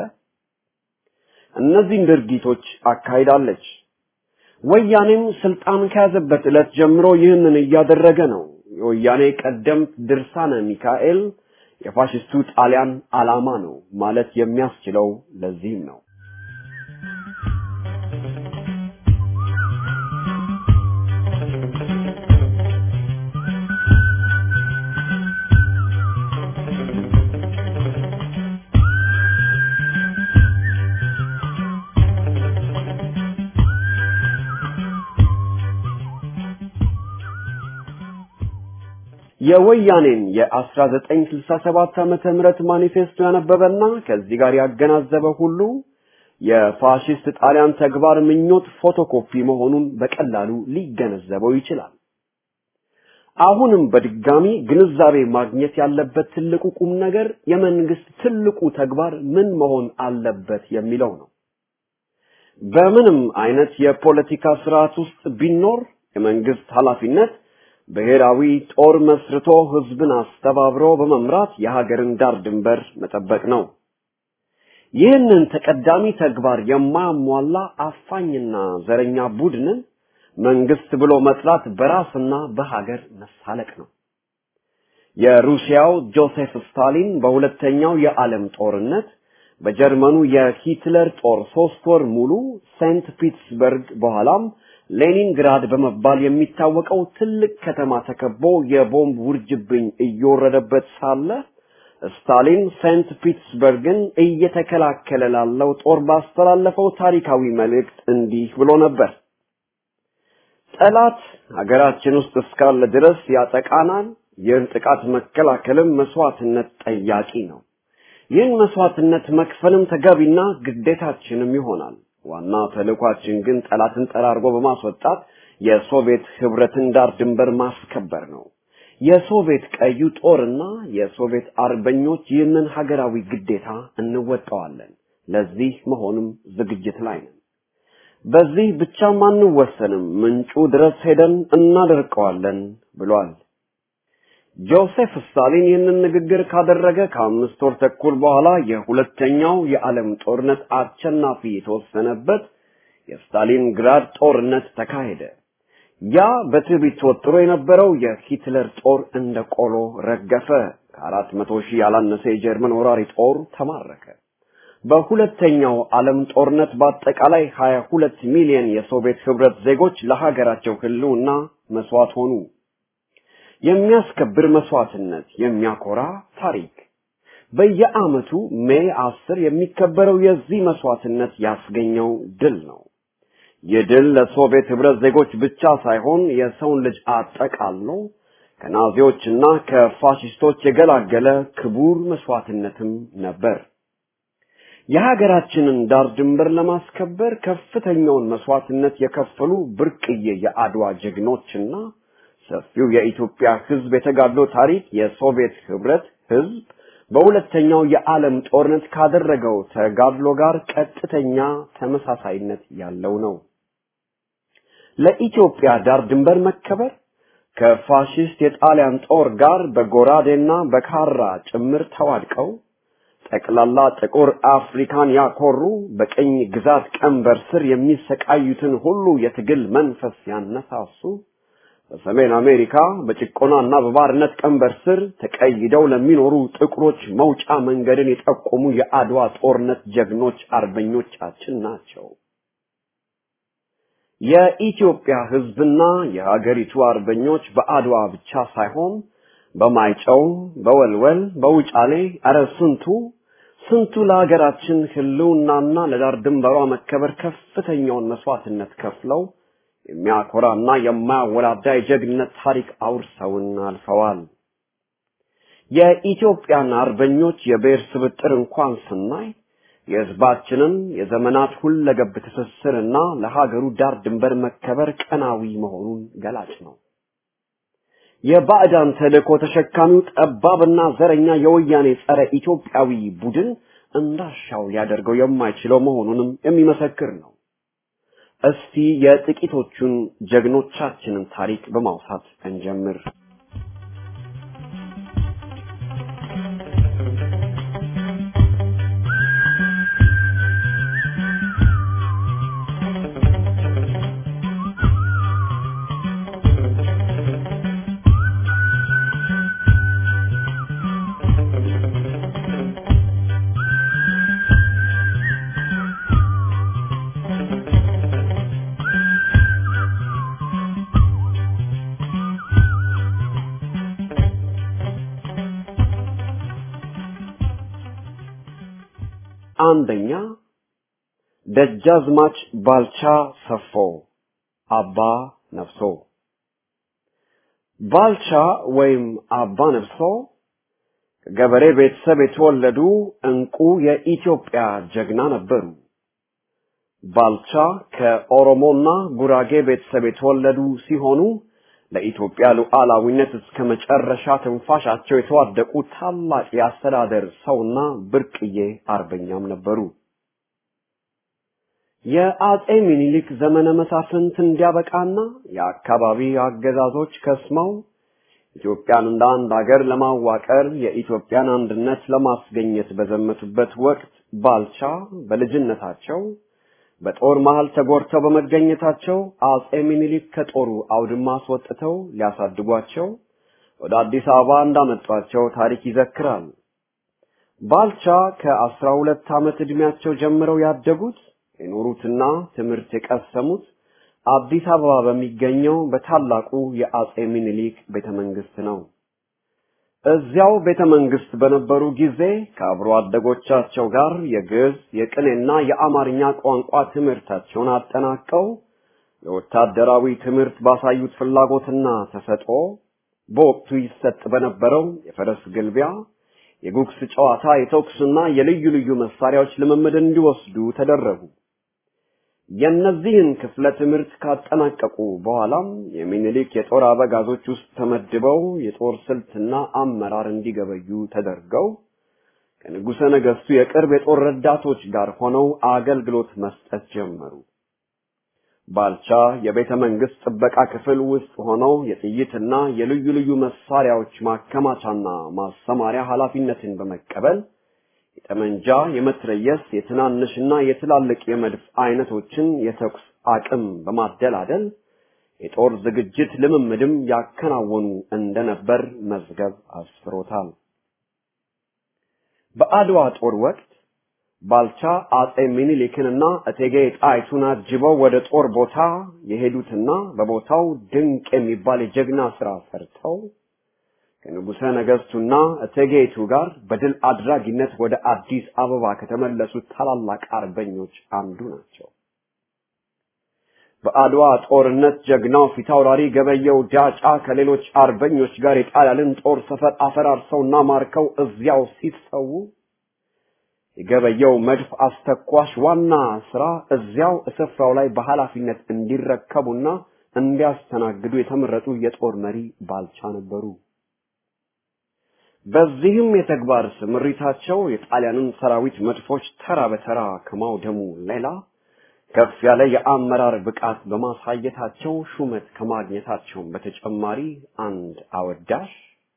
እነዚህን ድርጊቶች አካሂዳለች። ወያኔም ስልጣን ከያዘበት ዕለት ጀምሮ ይህንን እያደረገ ነው። የወያኔ ቀደምት ድርሳነ ሚካኤል የፋሽስቱ ጣሊያን ዓላማ ነው ማለት የሚያስችለው ለዚህም ነው። የወያኔን የ1967 ዓመተ ምህረት ማኒፌስቶ ያነበበና ከዚህ ጋር ያገናዘበ ሁሉ የፋሽስት ጣሊያን ተግባር ምኞት ፎቶኮፒ መሆኑን በቀላሉ ሊገነዘበው ይችላል። አሁንም በድጋሚ ግንዛቤ ማግኘት ያለበት ትልቁ ቁም ነገር የመንግስት ትልቁ ተግባር ምን መሆን አለበት የሚለው ነው። በምንም አይነት የፖለቲካ ስርዓት ውስጥ ቢኖር የመንግስት ኃላፊነት ብሔራዊ ጦር መስርቶ ህዝብን አስተባብሮ በመምራት የሀገርን ዳር ድንበር መጠበቅ ነው። ይህንን ተቀዳሚ ተግባር የማያሟላ አፋኝና ዘረኛ ቡድንን መንግስት ብሎ መጥራት በራስና በሀገር መሳለቅ ነው። የሩሲያው ጆሴፍ ስታሊን በሁለተኛው የዓለም ጦርነት በጀርመኑ የሂትለር ጦር ሶስት ወር ሙሉ ሴንት ፒትስበርግ በኋላም ሌኒንግራድ በመባል የሚታወቀው ትልቅ ከተማ ተከቦ የቦምብ ውርጅብኝ እየወረደበት ሳለ ስታሊን ሴንት ፒትስበርግን እየተከላከለ ላለው ጦር ባስተላለፈው ታሪካዊ መልእክት እንዲህ ብሎ ነበር። ጠላት ሀገራችን ውስጥ እስካለ ድረስ ያጠቃናል። ይህን ጥቃት መከላከልም መስዋዕትነት ጠያቂ ነው። ይህን መስዋዕትነት መክፈልም ተገቢና ግዴታችንም ይሆናል። ዋና ተልእኳችን ግን ጠላትን ጠራርጎ በማስወጣት የሶቪየት ህብረትን ዳር ድንበር ማስከበር ነው። የሶቪየት ቀዩ ጦርና የሶቪየት አርበኞች ይህንን ሀገራዊ ግዴታ እንወጣዋለን። ለዚህ መሆንም ዝግጅት ላይ ነን። በዚህ ብቻም አንወሰንም፣ ምንጩ ድረስ ሄደን እናደርቀዋለን ብሏል። ጆሴፍ ስታሊን ይህንን ንግግር ካደረገ ከአምስት ወር ተኩል በኋላ የሁለተኛው የዓለም ጦርነት አሸናፊ የተወሰነበት የስታሊንግራድ ጦርነት ተካሄደ። ያ በትዕቢት ተወጥሮ የነበረው የሂትለር ጦር እንደ ቆሎ ረገፈ። ከአራት መቶ ሺህ ያላነሰ የጀርመን ወራሪ ጦር ተማረከ። በሁለተኛው ዓለም ጦርነት በአጠቃላይ 22 ሚሊዮን የሶቪየት ህብረት ዜጎች ለሀገራቸው ህልውና መስዋዕት ሆኑ። የሚያስከብር መስዋዕትነት፣ የሚያኮራ ታሪክ። በየዓመቱ ሜይ አስር የሚከበረው የዚህ መስዋዕትነት ያስገኘው ድል ነው። ይህ ድል ለሶቪየት ህብረት ዜጎች ብቻ ሳይሆን የሰውን ልጅ አጠቃሎ ከናዚዎችና ከፋሽስቶች የገላገለ ክቡር መስዋዕትነትም ነበር። የሀገራችንን ዳር ድንበር ለማስከበር ከፍተኛውን መስዋዕትነት የከፈሉ ብርቅዬ የአድዋ ጀግኖችና ሰፊው የኢትዮጵያ ህዝብ የተጋድሎ ታሪክ የሶቪየት ህብረት ህዝብ በሁለተኛው የዓለም ጦርነት ካደረገው ተጋድሎ ጋር ቀጥተኛ ተመሳሳይነት ያለው ነው። ለኢትዮጵያ ዳር ድንበር መከበር ከፋሽስት የጣሊያን ጦር ጋር በጎራዴና በካራ ጭምር ተዋድቀው ጠቅላላ ጥቁር አፍሪካን ያኮሩ በቅኝ ግዛት ቀንበር ስር የሚሰቃዩትን ሁሉ የትግል መንፈስ ያነሳሱ በሰሜን አሜሪካ በጭቆናና በባርነት ቀንበር ስር ተቀይደው ለሚኖሩ ጥቁሮች መውጫ መንገድን የጠቆሙ የአድዋ ጦርነት ጀግኖች አርበኞቻችን ናቸው። የኢትዮጵያ ህዝብና የሀገሪቱ አርበኞች በአድዋ ብቻ ሳይሆን በማይጨው፣ በወልወል፣ በውጫሌ አረ ስንቱ ስንቱ ለሀገራችን ህልውናና ለዳር ድንበሯ መከበር ከፍተኛውን መስዋዕትነት ከፍለው የሚያኮራና የማያወላዳ የጀግንነት ታሪክ አውርሰውን አልፈዋል። የኢትዮጵያን አርበኞች የብሔር ስብጥር እንኳን ስናይ የህዝባችንን የዘመናት ሁለገብ ትስስርና ለሀገሩ ዳር ድንበር መከበር ቀናዊ መሆኑን ገላጭ ነው። የባዕዳን ተልእኮ ተሸካሚው ጠባብና ዘረኛ የወያኔ ጸረ ኢትዮጵያዊ ቡድን እንዳሻው ሊያደርገው የማይችለው መሆኑንም የሚመሰክር ነው። እስቲ የጥቂቶቹን ጀግኖቻችንን ታሪክ በማውሳት እንጀምር። አንደኛ ደጃዝማች ባልቻ ሰፎ አባ ነፍሶ ባልቻ ወይም አባ ነብሶ ከገበሬ ቤተሰብ የተወለዱ እንቁ የኢትዮጵያ ጀግና ነበሩ። ባልቻ ከኦሮሞና ጉራጌ ቤተሰብ የተወለዱ ሲሆኑ ለኢትዮጵያ ሉዓላዊነት እስከ መጨረሻ ትንፋሻቸው የተዋደቁ ታላቅ የአስተዳደር ሰውና ብርቅዬ አርበኛም ነበሩ። የአጼ ሚኒሊክ ዘመነ መሳፍንት እንዲያበቃና የአካባቢ አገዛዞች ከስመው ኢትዮጵያን እንደ አንድ ሀገር ለማዋቀር የኢትዮጵያን አንድነት ለማስገኘት በዘመቱበት ወቅት ባልቻ በልጅነታቸው በጦር መሃል ተጎድተው በመገኘታቸው አጼ ሚኒሊክ ከጦሩ አውድማ አስወጥተው ሊያሳድጓቸው ወደ አዲስ አበባ እንዳመጧቸው ታሪክ ይዘክራል። ባልቻ ከአስራ ሁለት ዓመት ዕድሜያቸው ጀምረው ያደጉት የኖሩትና ትምህርት የቀሰሙት አዲስ አበባ በሚገኘው በታላቁ የአጼ ሚኒሊክ ቤተ መንግስት ነው። እዚያው ቤተ መንግስት በነበሩ ጊዜ ከአብሮ አደጎቻቸው ጋር የግዕዝ፣ የቅኔና የአማርኛ ቋንቋ ትምህርታቸውን አጠናቀው የወታደራዊ ትምህርት ባሳዩት ፍላጎትና ተሰጥኦ በወቅቱ ይሰጥ በነበረው የፈረስ ግልቢያ፣ የጉግስ ጨዋታ፣ የተኩስና የልዩ ልዩ መሳሪያዎች ልምምድ እንዲወስዱ ተደረጉ። የእነዚህን ክፍለ ትምህርት ካጠናቀቁ በኋላም የሚኒሊክ የጦር አበጋዞች ውስጥ ተመድበው የጦር ስልትና አመራር እንዲገበዩ ተደርገው ከንጉሠ ነገሥቱ የቅርብ የጦር ረዳቶች ጋር ሆነው አገልግሎት መስጠት ጀመሩ። ባልቻ የቤተ መንግስት ጥበቃ ክፍል ውስጥ ሆነው የጥይትና የልዩ ልዩ መሳሪያዎች ማከማቻና ማሰማሪያ ኃላፊነትን በመቀበል የጠመንጃ፣ የመትረየስ፣ የትናንሽና የትላልቅ የመድፍ አይነቶችን የተኩስ አቅም በማደላደል የጦር ዝግጅት ልምምድም ያከናወኑ እንደነበር መዝገብ አስፍሮታል። በአድዋ ጦር ወቅት ባልቻ አጼ ሚኒሊክንና እቴጌ ጣይቱን አጅበው ወደ ጦር ቦታ የሄዱትና በቦታው ድንቅ የሚባል የጀግና ስራ ሰርተው ከንጉሠ ነገሥቱና እቴጌይቱ ጋር በድል አድራጊነት ወደ አዲስ አበባ ከተመለሱት ታላላቅ አርበኞች አንዱ ናቸው። በአድዋ ጦርነት ጀግናው ፊታውራሪ ገበየው ዳጫ ከሌሎች አርበኞች ጋር የጣሊያንን ጦር ሰፈር አፈራርሰውና ማርከው እዚያው ሲሰዉ የገበየው መድፍ አስተኳሽ ዋና ስራ እዚያው ስፍራው ላይ በኃላፊነት እንዲረከቡና እንዲያስተናግዱ የተመረጡ የጦር መሪ ባልቻ ነበሩ። በዚህም የተግባር ስምሪታቸው የጣሊያንን ሰራዊት መድፎች ተራ በተራ ከማውደሙ ሌላ ከፍ ያለ የአመራር ብቃት በማሳየታቸው ሹመት ከማግኘታቸውም በተጨማሪ አንድ አወዳሽ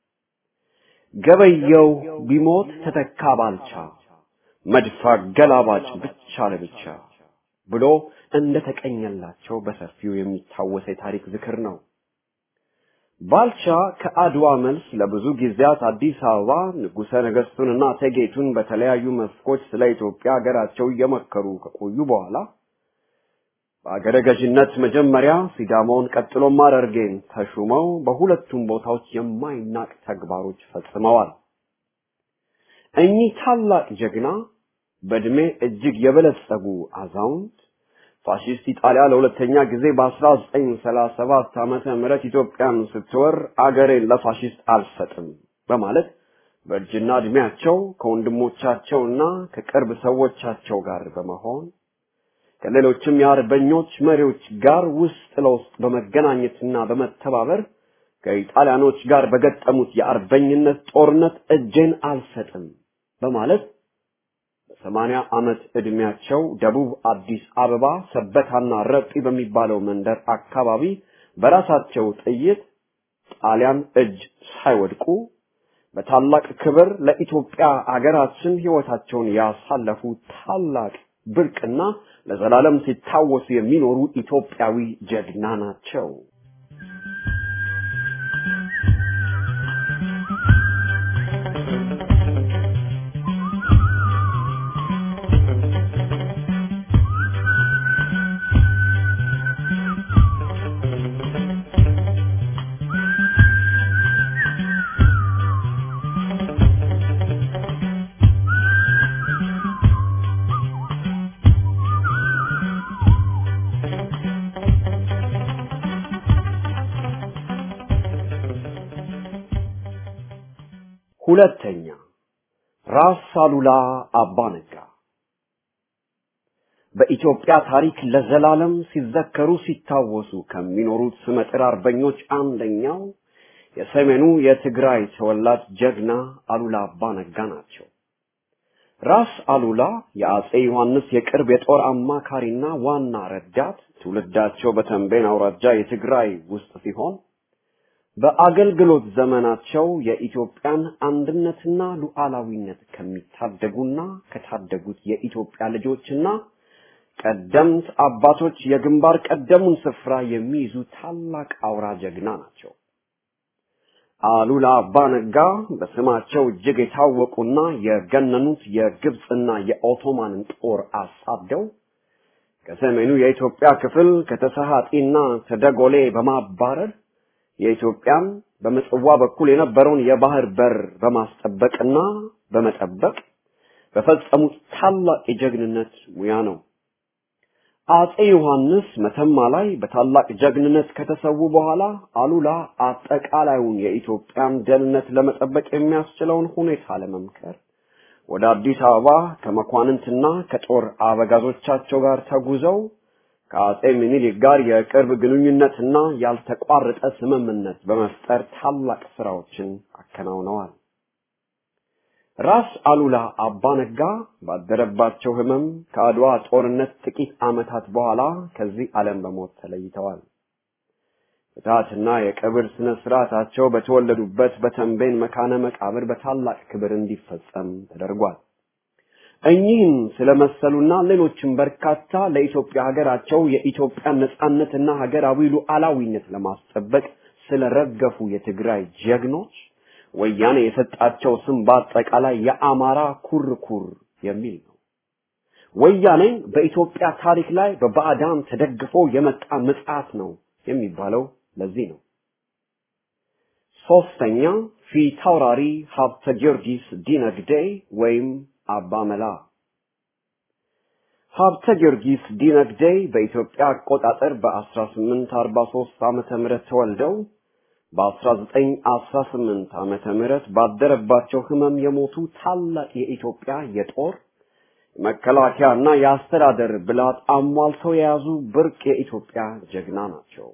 ገበየው ቢሞት ተተካ ባልቻ መድፍ አገላባጭ ብቻ ለብቻ ብሎ እንደተቀኘላቸው በሰፊው የሚታወስ የታሪክ ዝክር ነው። ባልቻ ከአድዋ መልስ ለብዙ ጊዜያት አዲስ አበባ ንጉሠ ነገሥቱንና እቴጌይቱን በተለያዩ መስኮች ስለ ኢትዮጵያ ሀገራቸው እየመከሩ ከቆዩ በኋላ በአገረ ገዥነት መጀመሪያ ሲዳማውን ቀጥሎም ሐረርጌን ተሹመው በሁለቱም ቦታዎች የማይናቅ ተግባሮች ፈጽመዋል። እኚህ ታላቅ ጀግና በዕድሜ እጅግ የበለጸጉ አዛውንት ፋሺስት ኢጣሊያ ለሁለተኛ ጊዜ በ1937 ዓመተ ምህረት ኢትዮጵያን ስትወር አገሬን ለፋሺስት አልሰጥም በማለት በእርጅና ዕድሜያቸው ከወንድሞቻቸውና ከቅርብ ሰዎቻቸው ጋር በመሆን ከሌሎችም የአርበኞች መሪዎች ጋር ውስጥ ለውስጥ በመገናኘትና በመተባበር ከኢጣሊያኖች ጋር በገጠሙት የአርበኝነት ጦርነት እጄን አልሰጥም በማለት በሰማንያ ዓመት ዕድሜያቸው ደቡብ አዲስ አበባ ሰበታና ረጲ በሚባለው መንደር አካባቢ በራሳቸው ጥይት ጣሊያን እጅ ሳይወድቁ በታላቅ ክብር ለኢትዮጵያ አገራችን ሕይወታቸውን ያሳለፉ ታላቅ ብርቅና ለዘላለም ሲታወሱ የሚኖሩ ኢትዮጵያዊ ጀግና ናቸው። ሁለተኛ ራስ አሉላ አባ ነጋ በኢትዮጵያ ታሪክ ለዘላለም ሲዘከሩ ሲታወሱ ከሚኖሩት ስመጥር አርበኞች አንደኛው የሰሜኑ የትግራይ ተወላጅ ጀግና አሉላ አባ ነጋ ናቸው። ራስ አሉላ የአጼ ዮሐንስ የቅርብ የጦር አማካሪና ዋና ረዳት፣ ትውልዳቸው በተንቤን አውራጃ የትግራይ ውስጥ ሲሆን በአገልግሎት ዘመናቸው የኢትዮጵያን አንድነትና ሉዓላዊነት ከሚታደጉና ከታደጉት የኢትዮጵያ ልጆችና ቀደምት አባቶች የግንባር ቀደሙን ስፍራ የሚይዙ ታላቅ አውራ ጀግና ናቸው። አሉላ አባ ነጋ በስማቸው እጅግ የታወቁና የገነኑት የግብፅና የኦቶማንን ጦር አሳደው ከሰሜኑ የኢትዮጵያ ክፍል ከተሰሃጢና ተደጎሌ በማባረር የኢትዮጵያን በምጽዋ በኩል የነበረውን የባህር በር በማስጠበቅና በመጠበቅ በፈጸሙት ታላቅ የጀግንነት ሙያ ነው። አጼ ዮሐንስ መተማ ላይ በታላቅ ጀግንነት ከተሰዉ በኋላ አሉላ አጠቃላዩን የኢትዮጵያን ደህንነት ለመጠበቅ የሚያስችለውን ሁኔታ ለመምከር ወደ አዲስ አበባ ከመኳንንትና ከጦር አበጋዞቻቸው ጋር ተጉዘው ከአጼ ምኒልክ ጋር የቅርብ ግንኙነትና ያልተቋረጠ ስምምነት በመፍጠር ታላቅ ስራዎችን አከናውነዋል። ራስ አሉላ አባ ነጋ ባደረባቸው ህመም ከአድዋ ጦርነት ጥቂት ዓመታት በኋላ ከዚህ ዓለም በሞት ተለይተዋል። ፍትሐትና የቀብር ስነ ስርዓታቸው በተወለዱበት በተንቤን መካነ መቃብር በታላቅ ክብር እንዲፈጸም ተደርጓል። እኚህም ስለመሰሉና ሌሎችም በርካታ ለኢትዮጵያ ሀገራቸው የኢትዮጵያን ነጻነትና ሀገራዊ ሉዓላዊነት ለማስጠበቅ ስለረገፉ የትግራይ ጀግኖች ወያኔ የሰጣቸው ስም በአጠቃላይ የአማራ ኩርኩር የሚል ነው። ወያኔ በኢትዮጵያ ታሪክ ላይ በባዕዳን ተደግፎ የመጣ ምጽዓት ነው የሚባለው ለዚህ ነው። ሶስተኛ ፊታውራሪ ሀብተ ጊዮርጊስ ዲነግዴ ወይም አባ መላ ሀብተ ጊዮርጊስ ዲነግዴ በኢትዮጵያ አቆጣጠር በ1843 ዓመተ ምህረት ተወልደው በ1918 ዓመተ ምህረት ባደረባቸው ህመም የሞቱ ታላቅ የኢትዮጵያ የጦር መከላከያና የአስተዳደር ብላት አሟልተው የያዙ ብርቅ የኢትዮጵያ ጀግና ናቸው።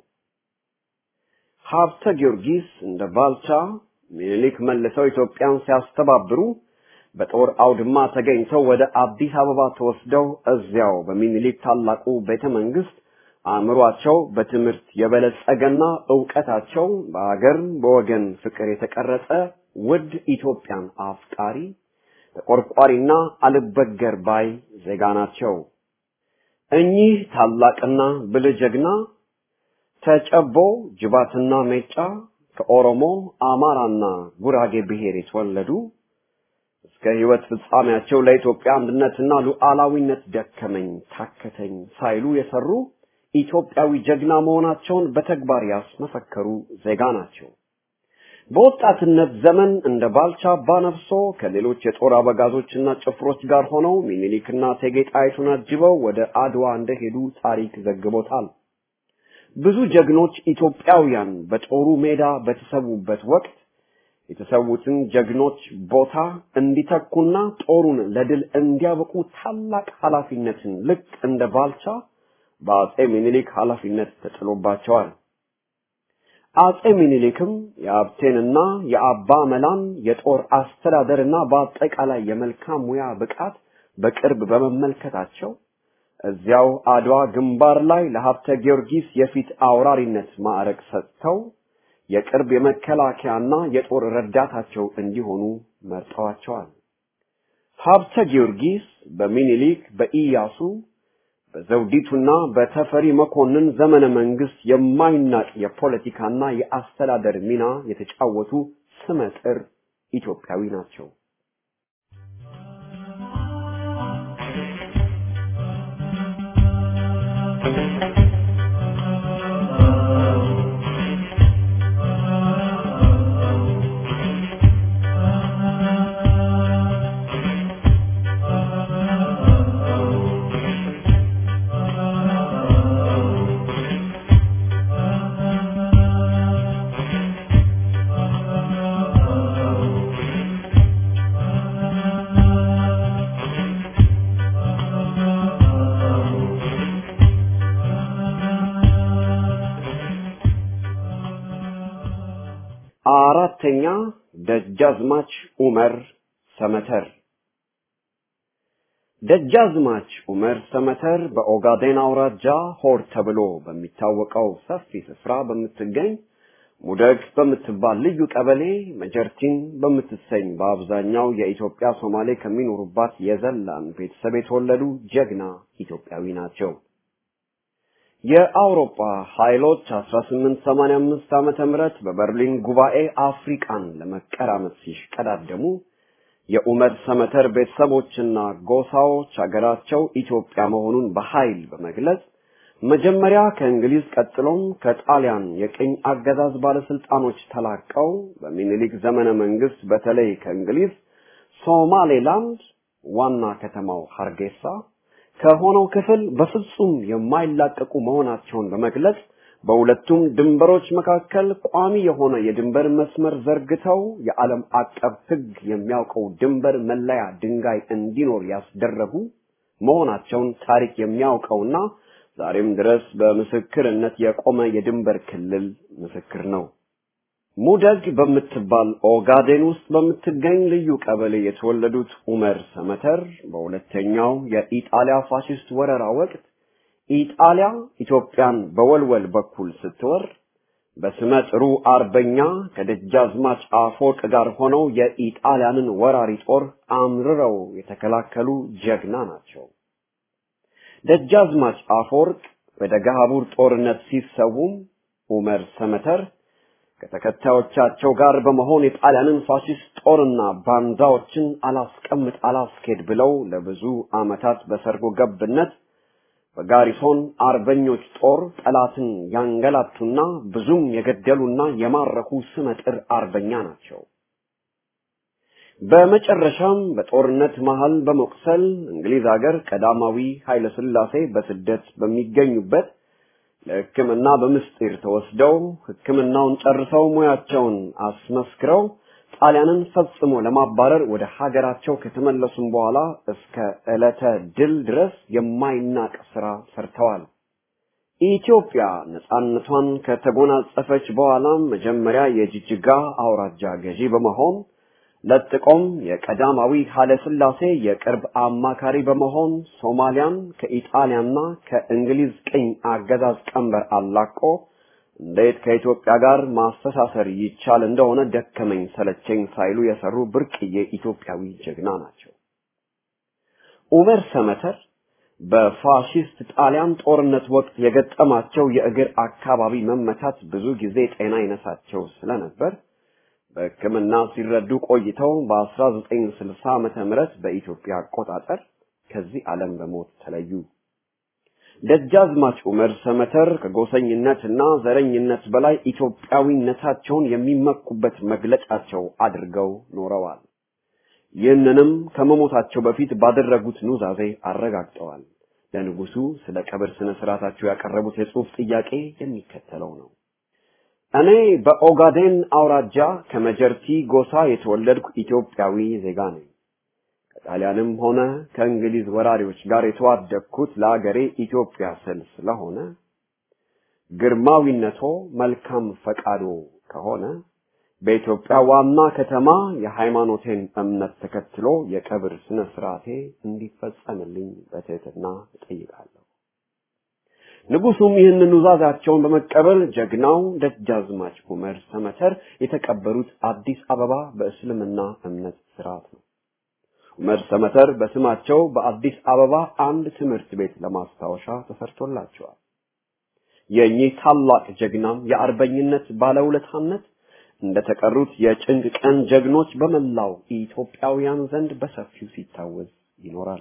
ሀብተ ጊዮርጊስ እንደ ባልቻ ሚኒሊክ መልሰው ኢትዮጵያን ሲያስተባብሩ በጦር አውድማ ተገኝተው ወደ አዲስ አበባ ተወስደው እዚያው በሚኒሊክ ታላቁ ቤተ መንግስት አእምሯቸው በትምህርት የበለጸገና ዕውቀታቸው በአገር በወገን ፍቅር የተቀረጸ ውድ ኢትዮጵያን አፍቃሪ ተቆርቋሪና አልበገር ባይ ዜጋ ናቸው። እኚህ ታላቅና ብልህ ጀግና ተጨቦ ጅባትና ሜጫ ከኦሮሞ አማራና ጉራጌ ብሔር የተወለዱ እስከ ህይወት ፍጻሜያቸው ለኢትዮጵያ አንድነትና ሉዓላዊነት ደከመኝ ታከተኝ ሳይሉ የሰሩ ኢትዮጵያዊ ጀግና መሆናቸውን በተግባር ያስመሰከሩ ዜጋ ናቸው። በወጣትነት ዘመን እንደ ባልቻ አባነፍሶ ከሌሎች የጦር አበጋዞችና ጭፍሮች ጋር ሆነው ሚኒሊክና እቴጌ ጣይቱን አጅበው ወደ አድዋ እንደሄዱ ታሪክ ዘግቦታል። ብዙ ጀግኖች ኢትዮጵያውያን በጦሩ ሜዳ በተሰዉበት ወቅት የተሰዉትን ጀግኖች ቦታ እንዲተኩና ጦሩን ለድል እንዲያበቁ ታላቅ ኃላፊነትን ልክ እንደ ባልቻ በአጼ ሚኒሊክ ኃላፊነት ተጥሎባቸዋል። አጼ ሚኒሊክም የአብቴንና የአባ መላን የጦር አስተዳደርና በአጠቃላይ የመልካም ሙያ ብቃት በቅርብ በመመልከታቸው እዚያው አድዋ ግንባር ላይ ለሀብተ ጊዮርጊስ የፊት አውራሪነት ማዕረግ ሰጥተው የቅርብ የመከላከያና የጦር ረዳታቸው እንዲሆኑ መርጠዋቸዋል። ሀብተ ጊዮርጊስ በሚኒሊክ በኢያሱ በዘውዲቱና በተፈሪ መኮንን ዘመነ መንግስት የማይናቅ የፖለቲካና የአስተዳደር ሚና የተጫወቱ ስመጥር ኢትዮጵያዊ ናቸው። አራተኛ ደጃዝማች ኡመር ሰመተር ደጃዝማች ኡመር ሰመተር በኦጋዴን አውራጃ ሆር ተብሎ በሚታወቀው ሰፊ ስፍራ በምትገኝ ሙደግ በምትባል ልዩ ቀበሌ መጀርቲን በምትሰኝ በአብዛኛው የኢትዮጵያ ሶማሌ ከሚኖሩባት የዘላን ቤተሰብ የተወለዱ ጀግና ኢትዮጵያዊ ናቸው። የአውሮፓ ኃይሎች 1885 ዓመተ ምህረት በበርሊን ጉባኤ አፍሪቃን ለመቀራመት ሲሽቀዳደሙ የኡመር ሰመተር ቤተሰቦችና ጎሳዎች ሀገራቸው ኢትዮጵያ መሆኑን በኃይል በመግለጽ መጀመሪያ ከእንግሊዝ ቀጥሎም ከጣሊያን የቅኝ አገዛዝ ባለስልጣኖች ተላቀው በሚኒሊክ ዘመነ መንግስት በተለይ ከእንግሊዝ ሶማሌላንድ ዋና ከተማው ሀርጌሳ ከሆነው ክፍል በፍጹም የማይላቀቁ መሆናቸውን በመግለጽ በሁለቱም ድንበሮች መካከል ቋሚ የሆነ የድንበር መስመር ዘርግተው የዓለም አቀፍ ሕግ የሚያውቀው ድንበር መለያ ድንጋይ እንዲኖር ያስደረጉ መሆናቸውን ታሪክ የሚያውቀውና ዛሬም ድረስ በምስክርነት የቆመ የድንበር ክልል ምስክር ነው። ሙደግ በምትባል ኦጋዴን ውስጥ በምትገኝ ልዩ ቀበሌ የተወለዱት ኡመር ሰመተር በሁለተኛው የኢጣሊያ ፋሽስት ወረራ ወቅት ኢጣሊያ ኢትዮጵያን በወልወል በኩል ስትወር በስመ ጥሩ አርበኛ ከደጃዝማች አፈወርቅ ጋር ሆነው የኢጣሊያንን ወራሪ ጦር አምርረው የተከላከሉ ጀግና ናቸው። ደጃዝማች አፈወርቅ በደገሃቡር ጦርነት ሲሰዉም ኡመር ሰመተር ከተከታዮቻቸው ጋር በመሆን የጣሊያንን ፋሽስት ጦርና ባንዳዎችን አላስቀምጥ አላስኬድ ብለው ለብዙ ዓመታት በሰርጎ ገብነት በጋሪሶን አርበኞች ጦር ጠላትን ያንገላቱና ብዙም የገደሉና የማረኩ ስመጥር አርበኛ ናቸው። በመጨረሻም በጦርነት መሃል በመቁሰል እንግሊዝ ሀገር ቀዳማዊ ኃይለ ሥላሴ በስደት በሚገኙበት ለሕክምና በምስጢር ተወስደው ሕክምናውን ጨርሰው ሙያቸውን አስመስክረው ጣሊያንን ፈጽሞ ለማባረር ወደ ሀገራቸው ከተመለሱም በኋላ እስከ ዕለተ ድል ድረስ የማይናቅ ስራ ሰርተዋል። ኢትዮጵያ ነጻነቷን ከተጎናጸፈች በኋላም መጀመሪያ የጅጅጋ አውራጃ ገዢ በመሆን ለጥቆም የቀዳማዊ ኃይለ ሥላሴ የቅርብ አማካሪ በመሆን ሶማሊያን ከኢጣሊያና ከእንግሊዝ ቅኝ አገዛዝ ቀንበር አላቆ እንዴት ከኢትዮጵያ ጋር ማስተሳሰር ይቻል እንደሆነ ደከመኝ ሰለቸኝ ሳይሉ የሰሩ ብርቅዬ ኢትዮጵያዊ ጀግና ናቸው። ኡመር ሰመተር በፋሺስት ጣሊያን ጦርነት ወቅት የገጠማቸው የእግር አካባቢ መመታት ብዙ ጊዜ ጤና ይነሳቸው ስለነበር በሕክምና ሲረዱ ቆይተው በ1960 ዓመተ ምህረት በኢትዮጵያ አቆጣጠር ከዚህ ዓለም በሞት ተለዩ። ደጃዝማች ኡመር ሰመተር ከጎሰኝነትና ዘረኝነት በላይ ኢትዮጵያዊነታቸውን የሚመኩበት መግለጫቸው አድርገው ኖረዋል። ይህንንም ከመሞታቸው በፊት ባደረጉት ኑዛዜ አረጋግጠዋል። ለንጉሱ ስለ ቀብር ስነ ስርዓታቸው ያቀረቡት የጽሑፍ ጥያቄ የሚከተለው ነው። እኔ በኦጋዴን አውራጃ ከመጀርቲ ጎሳ የተወለድኩ ኢትዮጵያዊ ዜጋ ነኝ። ከጣሊያንም ሆነ ከእንግሊዝ ወራሪዎች ጋር የተዋደቅኩት ለአገሬ ኢትዮጵያ ስል ስለሆነ ግርማዊነቶ መልካም ፈቃዶ ከሆነ በኢትዮጵያ ዋና ከተማ የሃይማኖቴን እምነት ተከትሎ የቀብር ስነ ስርዓቴ እንዲፈጸምልኝ በትህትና እጠይቃለሁ። ንጉሱም ይህንን ኑዛዛቸውን በመቀበል ጀግናው ደጃዝማች ኡመር ሰመተር የተቀበሩት አዲስ አበባ በእስልምና እምነት ስርዓት ነው። ኡመር ሰመተር በስማቸው በአዲስ አበባ አንድ ትምህርት ቤት ለማስታወሻ ተሰርቶላቸዋል። የእኚህ ታላቅ ጀግናም የአርበኝነት ባለውለታነት እንደተቀሩት የጭንቅ ቀን ጀግኖች በመላው ኢትዮጵያውያን ዘንድ በሰፊው ሲታወስ ይኖራል።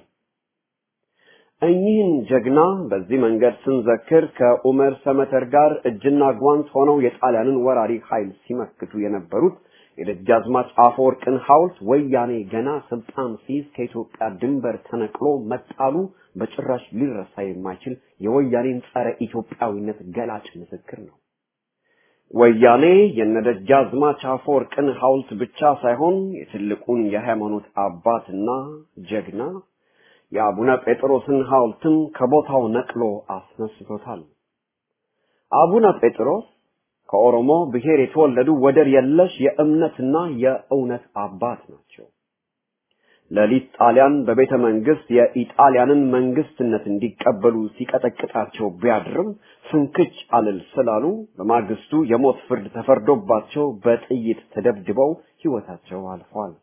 እኚህን ጀግና በዚህ መንገድ ስንዘክር ከኡመር ሰመተር ጋር እጅና ጓንት ሆነው የጣሊያንን ወራሪ ኃይል ሲመክቱ የነበሩት የደጃዝማች አፈወርቅን ሐውልት ወያኔ ገና ስልጣን ሲይዝ ከኢትዮጵያ ድንበር ተነቅሎ መጣሉ በጭራሽ ሊረሳ የማይችል የወያኔን ጸረ ኢትዮጵያዊነት ገላጭ ምስክር ነው። ወያኔ የነደጃዝማች አፈወርቅን ሐውልት ብቻ ሳይሆን የትልቁን የሃይማኖት አባትና ጀግና የአቡነ ጴጥሮስን ሐውልትም ከቦታው ነቅሎ አስነስቶታል። አቡነ ጴጥሮስ ከኦሮሞ ብሔር የተወለዱ ወደር የለሽ የእምነትና የእውነት አባት ናቸው። ሌሊት ጣሊያን በቤተ መንግስት የኢጣሊያንን መንግስትነት እንዲቀበሉ ሲቀጠቅጣቸው ቢያድርም ፍንክች አልል ስላሉ በማግስቱ የሞት ፍርድ ተፈርዶባቸው በጥይት ተደብድበው ሕይወታቸው አልፏል።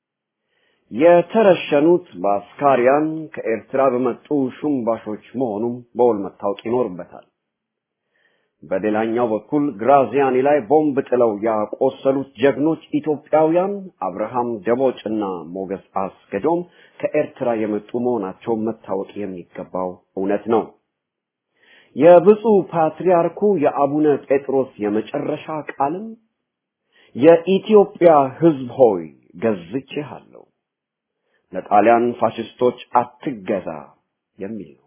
የተረሸኑት በአስካሪያን ከኤርትራ በመጡ ሹምባሾች መሆኑም በውል መታወቅ ይኖርበታል። በሌላኛው በኩል ግራዚያኒ ላይ ቦምብ ጥለው ያቆሰሉት ጀግኖች ኢትዮጵያውያን አብርሃም ደቦጭና ሞገስ አስገዶም ከኤርትራ የመጡ መሆናቸው መታወቅ የሚገባው እውነት ነው። የብፁዕ ፓትርያርኩ የአቡነ ጴጥሮስ የመጨረሻ ቃልም የኢትዮጵያ ሕዝብ ሆይ ገዝቼሃለሁ፣ ለጣሊያን ፋሽስቶች አትገዛ የሚል ነው።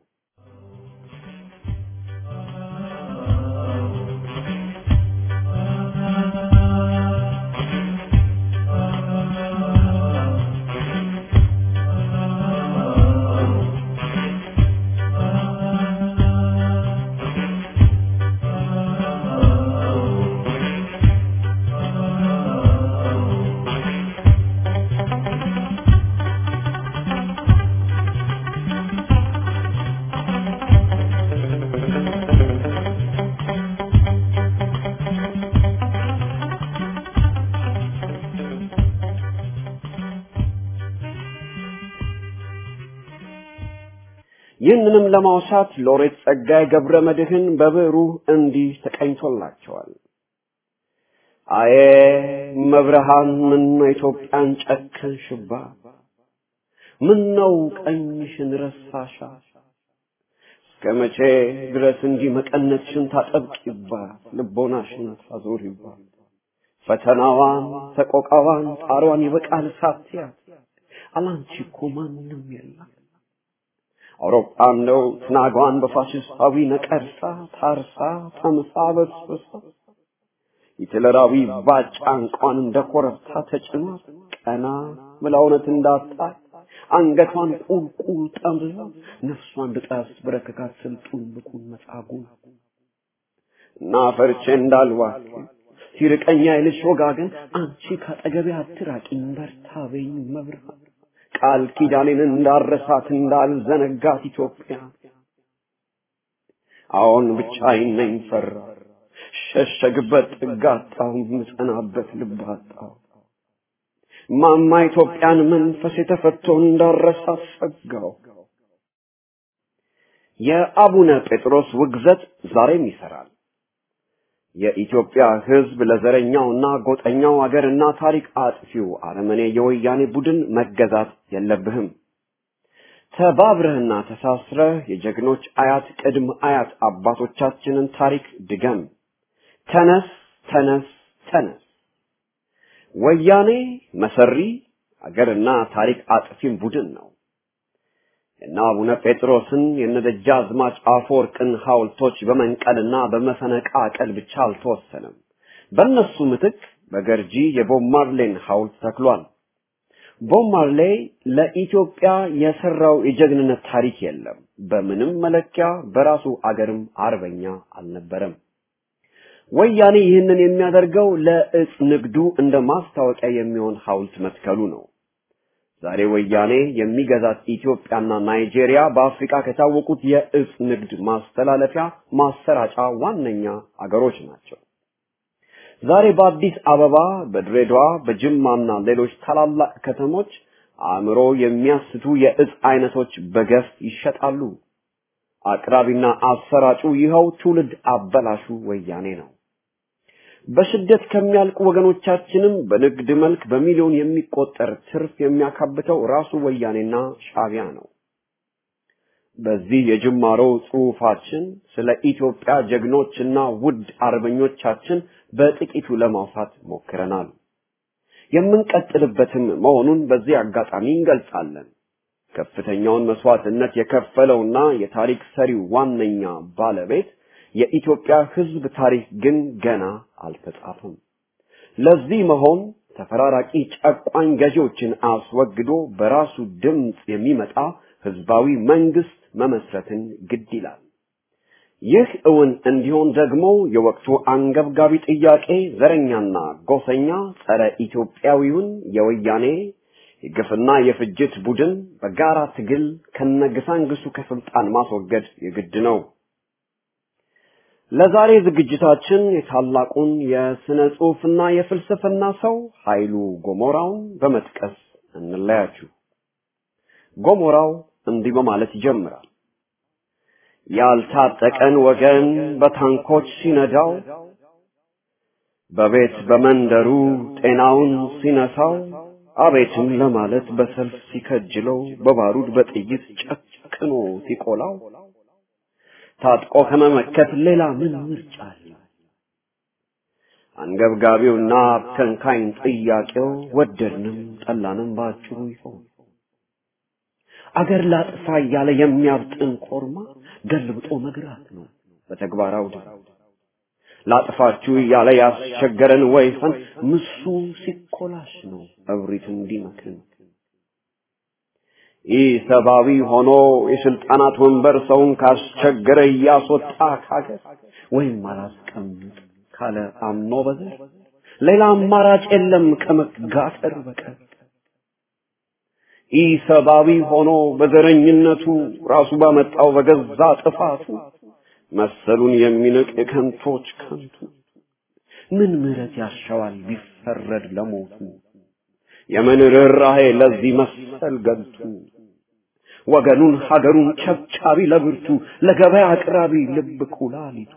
ይህንንም ለማውሳት ሎሬት ጸጋዬ ገብረ መድኅን በብዕሩ እንዲህ ተቀኝቶላቸዋል። አዬ መብርሃን ምን ኢትዮጵያን ጨከንሽባ፣ ምን ነው ቀኝሽን ረሳሻ፣ እስከ መቼ ድረስ እንዲህ መቀነትሽን ታጠብቂባት፣ ልቦናሽን ታዞሪባት፣ ፈተናዋን ሰቆቃዋን ጣሯን ይበቃል ሳትያት፣ አላንቺ እኮ ማንም የለም አውሮፓ ነው ትናጓን በፋሽስታዊ ነቀርሳ ታርሳ ተምሳ በስብሳ ሂትለራዊ ባጫ እንቋን እንደ ኮረብታ ተጭኗት ቀና ብላ እውነት እንዳጣ አንገቷን ቁልቁል ጠምዝዛ ነፍሷን ልጣስ ብረከካት ስልጡን ብኩን መጻጉን እና ፈርቼ እንዳልዋክ ሲርቀኛ ይልሽ ወጋገን አንቺ ካጠገቤ አትራቂኝ በርታ በይኝ መብርሃን ቃል ኪዳኔን እንዳረሳት እንዳልዘነጋት ኢትዮጵያ አሁን ብቻዬን ነኝ ፈራ ሸሸግበት ጥግ አጣሁ ምጸናበት ልብ አጣሁ ማማ ኢትዮጵያን መንፈስ የተፈቶ እንዳረሳት ሰጋው የአቡነ ጴጥሮስ ውግዘት ዛሬም ይሰራል የኢትዮጵያ ሕዝብ ለዘረኛውና ጎጠኛው አገርና ታሪክ አጥፊው አረመኔ የወያኔ ቡድን መገዛት የለብህም። ተባብረህና ተሳስረህ የጀግኖች አያት ቅድም አያት አባቶቻችንን ታሪክ ድገም። ተነስ፣ ተነስ፣ ተነስ። ወያኔ መሰሪ አገርና ታሪክ አጥፊም ቡድን ነው። የነ አቡነ ጴጥሮስን የነደጃዝማች አፈወርቅን ሐውልቶች በመንቀልና በመፈነቃቀል ብቻ አልተወሰነም። በእነሱ ምትክ በገርጂ የቦብ ማርሌን ሐውልት ተክሏል። ቦብ ማርሌ ለኢትዮጵያ የሰራው የጀግንነት ታሪክ የለም። በምንም መለኪያ በራሱ አገርም አርበኛ አልነበረም። ወያኔ ይህንን የሚያደርገው ለእጽ ንግዱ እንደ ማስታወቂያ የሚሆን ሐውልት መትከሉ ነው። ዛሬ ወያኔ የሚገዛት ኢትዮጵያና ናይጄሪያ በአፍሪካ ከታወቁት የእጽ ንግድ ማስተላለፊያ ማሰራጫ ዋነኛ አገሮች ናቸው። ዛሬ በአዲስ አበባ፣ በድሬዳዋ፣ በጅማና ሌሎች ታላላቅ ከተሞች አእምሮ የሚያስቱ የእጽ አይነቶች በገፍ ይሸጣሉ። አቅራቢና አሰራጩ ይኸው ትውልድ አበላሹ ወያኔ ነው። በስደት ከሚያልቁ ወገኖቻችንም በንግድ መልክ በሚሊዮን የሚቆጠር ትርፍ የሚያካብተው ራሱ ወያኔና ሻቢያ ነው። በዚህ የጅማሮ ጽሑፋችን ስለ ኢትዮጵያ ጀግኖችና ውድ አርበኞቻችን በጥቂቱ ለማውሳት ሞክረናል። የምንቀጥልበትም መሆኑን በዚህ አጋጣሚ እንገልጻለን። ከፍተኛውን መስዋዕትነት የከፈለውና የታሪክ ሰሪው ዋነኛ ባለቤት የኢትዮጵያ ሕዝብ ታሪክ ግን ገና አልተጻፈም። ለዚህ መሆን ተፈራራቂ ጨቋኝ ገዢዎችን አስወግዶ በራሱ ድምፅ የሚመጣ ህዝባዊ መንግስት መመስረትን ግድ ይላል። ይህ እውን እንዲሆን ደግሞ የወቅቱ አንገብጋቢ ጥያቄ ዘረኛና ጎሰኛ ጸረ ኢትዮጵያዊውን የወያኔ የግፍና የፍጅት ቡድን በጋራ ትግል ከነግሳንግሱ ከስልጣን ማስወገድ የግድ ነው። ለዛሬ ዝግጅታችን የታላቁን የስነ ጽሑፍና የፍልስፍና ሰው ኃይሉ ጎሞራውን በመጥቀስ እንለያችሁ። ጎሞራው እንዲህ በማለት ይጀምራል። ያልታጠቀን ወገን በታንኮች ሲነዳው፣ በቤት በመንደሩ ጤናውን ሲነሳው፣ አቤትም ለማለት በሰልፍ ሲከጅለው፣ በባሩድ በጥይት ጨክኖ ሲቆላው፣ ታጥቆ ከመመከት ሌላ ምን ምርጫ አለ? አንገብጋቢውና ከንካኝ ጥያቄው ወደድንም ጠላንም ባጭሩ ይሆን አገር ላጥፋ እያለ የሚያብጥን ኮርማ ገልብጦ መግራት ነው በተግባራው ላጥፋችሁ እያለ ያስቸገረን ወይፈን ምሱ ሲኮላሽ ነው እብሪት እንዲመክን ይህ ሰብአዊ ሆኖ የስልጣናት ወንበር ሰውን ካስቸገረ እያስወጣ ካገር ወይም አላስቀምጥ ካለ አምኖ በዘር ሌላ አማራጭ የለም ከመጋፈር በቀር ይህ ሰብአዊ ሆኖ በዘረኝነቱ ራሱ ባመጣው በገዛ ጥፋቱ መሰሉን የሚንቅ የከንቶች ከንቱ ምን ምሕረት ያሻዋል ቢፈረድ ለሞቱ የምን ርኅራኄ ለዚህ መሰል ገልቱ ወገኑን ሀገሩን ቸብቻቢ ለብርቱ ለገበያ አቅራቢ ልብ ኩላሊቱ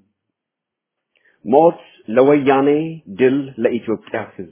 ሞት ለወያኔ ድል ለኢትዮጵያ ሕዝብ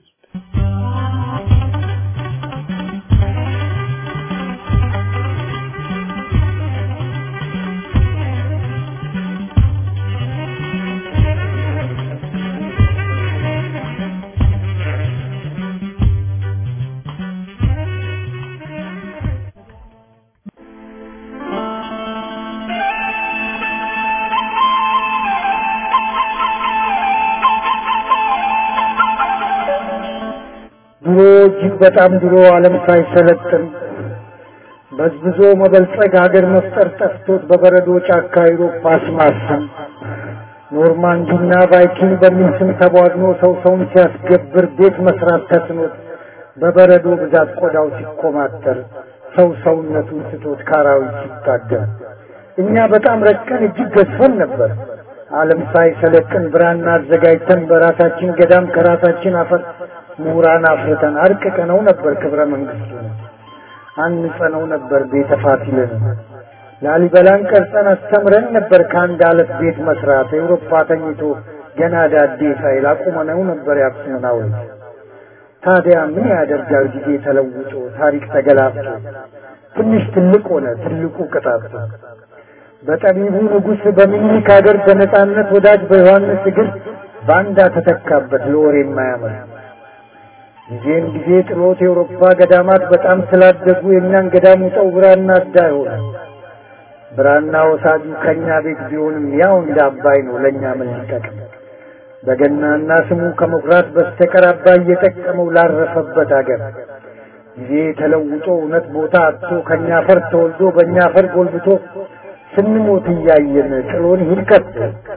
ድሮ እጅግ በጣም ድሮ ዓለም ሳይሰለጥን በዝብዞ መበልጸግ ሀገር መፍጠር ጠፍቶት በበረዶ ጫካ አውሮፓ አስማሰን ኖርማንዲና ቫይኪንግ በሚል ስም ተቧድኖ ሰው ሰውን ሲያስገብር ቤት መስራት ተስኖት በበረዶ ብዛት ቆዳው ሲኮማተር ሰው ሰውነቱን ስቶት ካራዊት ሲታገል እኛ በጣም ረቀን እጅግ ገዝፈን ነበር። ዓለም ሳይሰለጥን ብራና አዘጋጅተን በራሳችን ገዳም ከራሳችን አፈር ምሁራን አፍርተን አርቅቀነው ነበር ክብረ መንግስቱ አንጸነው ነበር ቤተ ፋሲልን ላሊበላን ቀርጸን አስተምረን ነበር ከአንድ አለት ቤት መስራት ኤውሮፓ ተኝቶ ገና ዳዴ ሳይል አቁመነው ነበር የአክሱምን ሐውልት ታዲያ ምን ያደርጋል ጊዜ ተለውጦ ታሪክ ተገላብጦ ትንሽ ትልቅ ሆነ ትልቁ ቅጣት በጠቢቡ ንጉሥ በሚኒክ ሀገር በነጻነት ወዳጅ በዮሐንስ እግር ባንዳ ተተካበት ለወሬ የማያምር ጊዜን ጊዜ ጥሎት የአውሮፓ ገዳማት በጣም ስላደጉ የእኛን ገዳም ውጠው ብራና አዳ ሆነ። ብራና ወሳጁ ከእኛ ቤት ቢሆንም ያው እንደ አባይ ነው ለእኛ ምን ሊጠቅም? በገናና ስሙ ከመኩራት በስተቀር አባይ እየጠቀመው ላረፈበት አገር ጊዜ ተለውጦ እውነት ቦታ አጥቶ ከእኛ አፈር ተወልዶ በእኛ አፈር ጎልብቶ ስንሞት እያየን ጥሎን ይሂድ ከቶ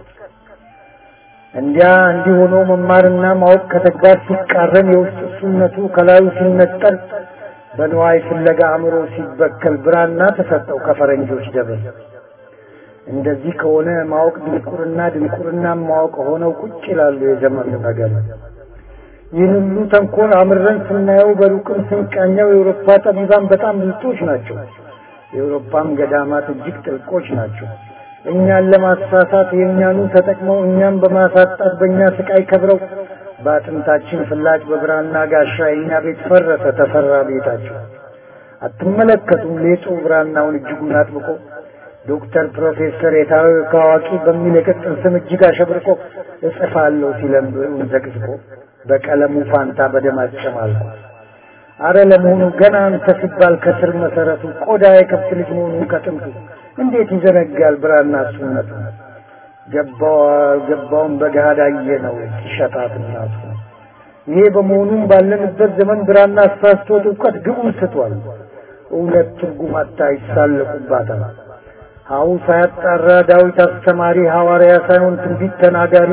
እንዲያ እንዲህ ሆኖ መማርና ማወቅ ከተግባር ሲቃረን የውስጥ እሱነቱ ከላዩ ሲነጠል በንዋይ ፍለጋ አእምሮ ሲበከል ብራና ተሰጠው ከፈረንጆች ደብር። እንደዚህ ከሆነ ማወቅ ድንቁርና፣ ድንቁርና ማወቅ ሆነው ቁጭ ይላሉ የዘመኑ ነገር። ይህን ሁሉ ተንኮል አምረን ስናየው በሩቅም ስንቃኘው የአውሮፓ ጠቢባን በጣም ብልጦች ናቸው። የአውሮፓም ገዳማት እጅግ ጥልቆች ናቸው። እኛን ለማሳሳት የእኛኑ ተጠቅመው እኛን በማሳጣት በእኛ ስቃይ ከብረው በአጥንታችን ፍላጭ በብራና ጋሻ የእኛ ቤት ፈረሰ ተሰራ ቤታቸው። አትመለከቱም ሌጡ ብራናውን እጅጉን አጥብቆ ዶክተር ፕሮፌሰር የታወቀ አዋቂ በሚል የቅጽል ስም እጅግ አሸብርቆ እጽፋለሁ ሲለም ብዕሩን ዘቅዝቆ በቀለሙ ፋንታ በደም አጨማልቆ አረ ለመሆኑ ገና አንተ ሲባል ከስር መሰረቱ ቆዳ የከብት ልጅ መሆኑን ከጥንቱ እንዴት ይዘነጋል ብራና እሱነቱ? ገባው አልገባውም በገሃድ አየ ነው ሲሸጣት እናቱ። ይሄ በመሆኑም ባለንበት ዘመን ብራና አሳስቶት እውቀት ግቡን ስቷል። እውነት ትርጉም አታ ይሳለቁባታል። ሀው ሳያጣራ ዳዊት አስተማሪ ሐዋርያ ሳይሆን ትንቢት ተናጋሪ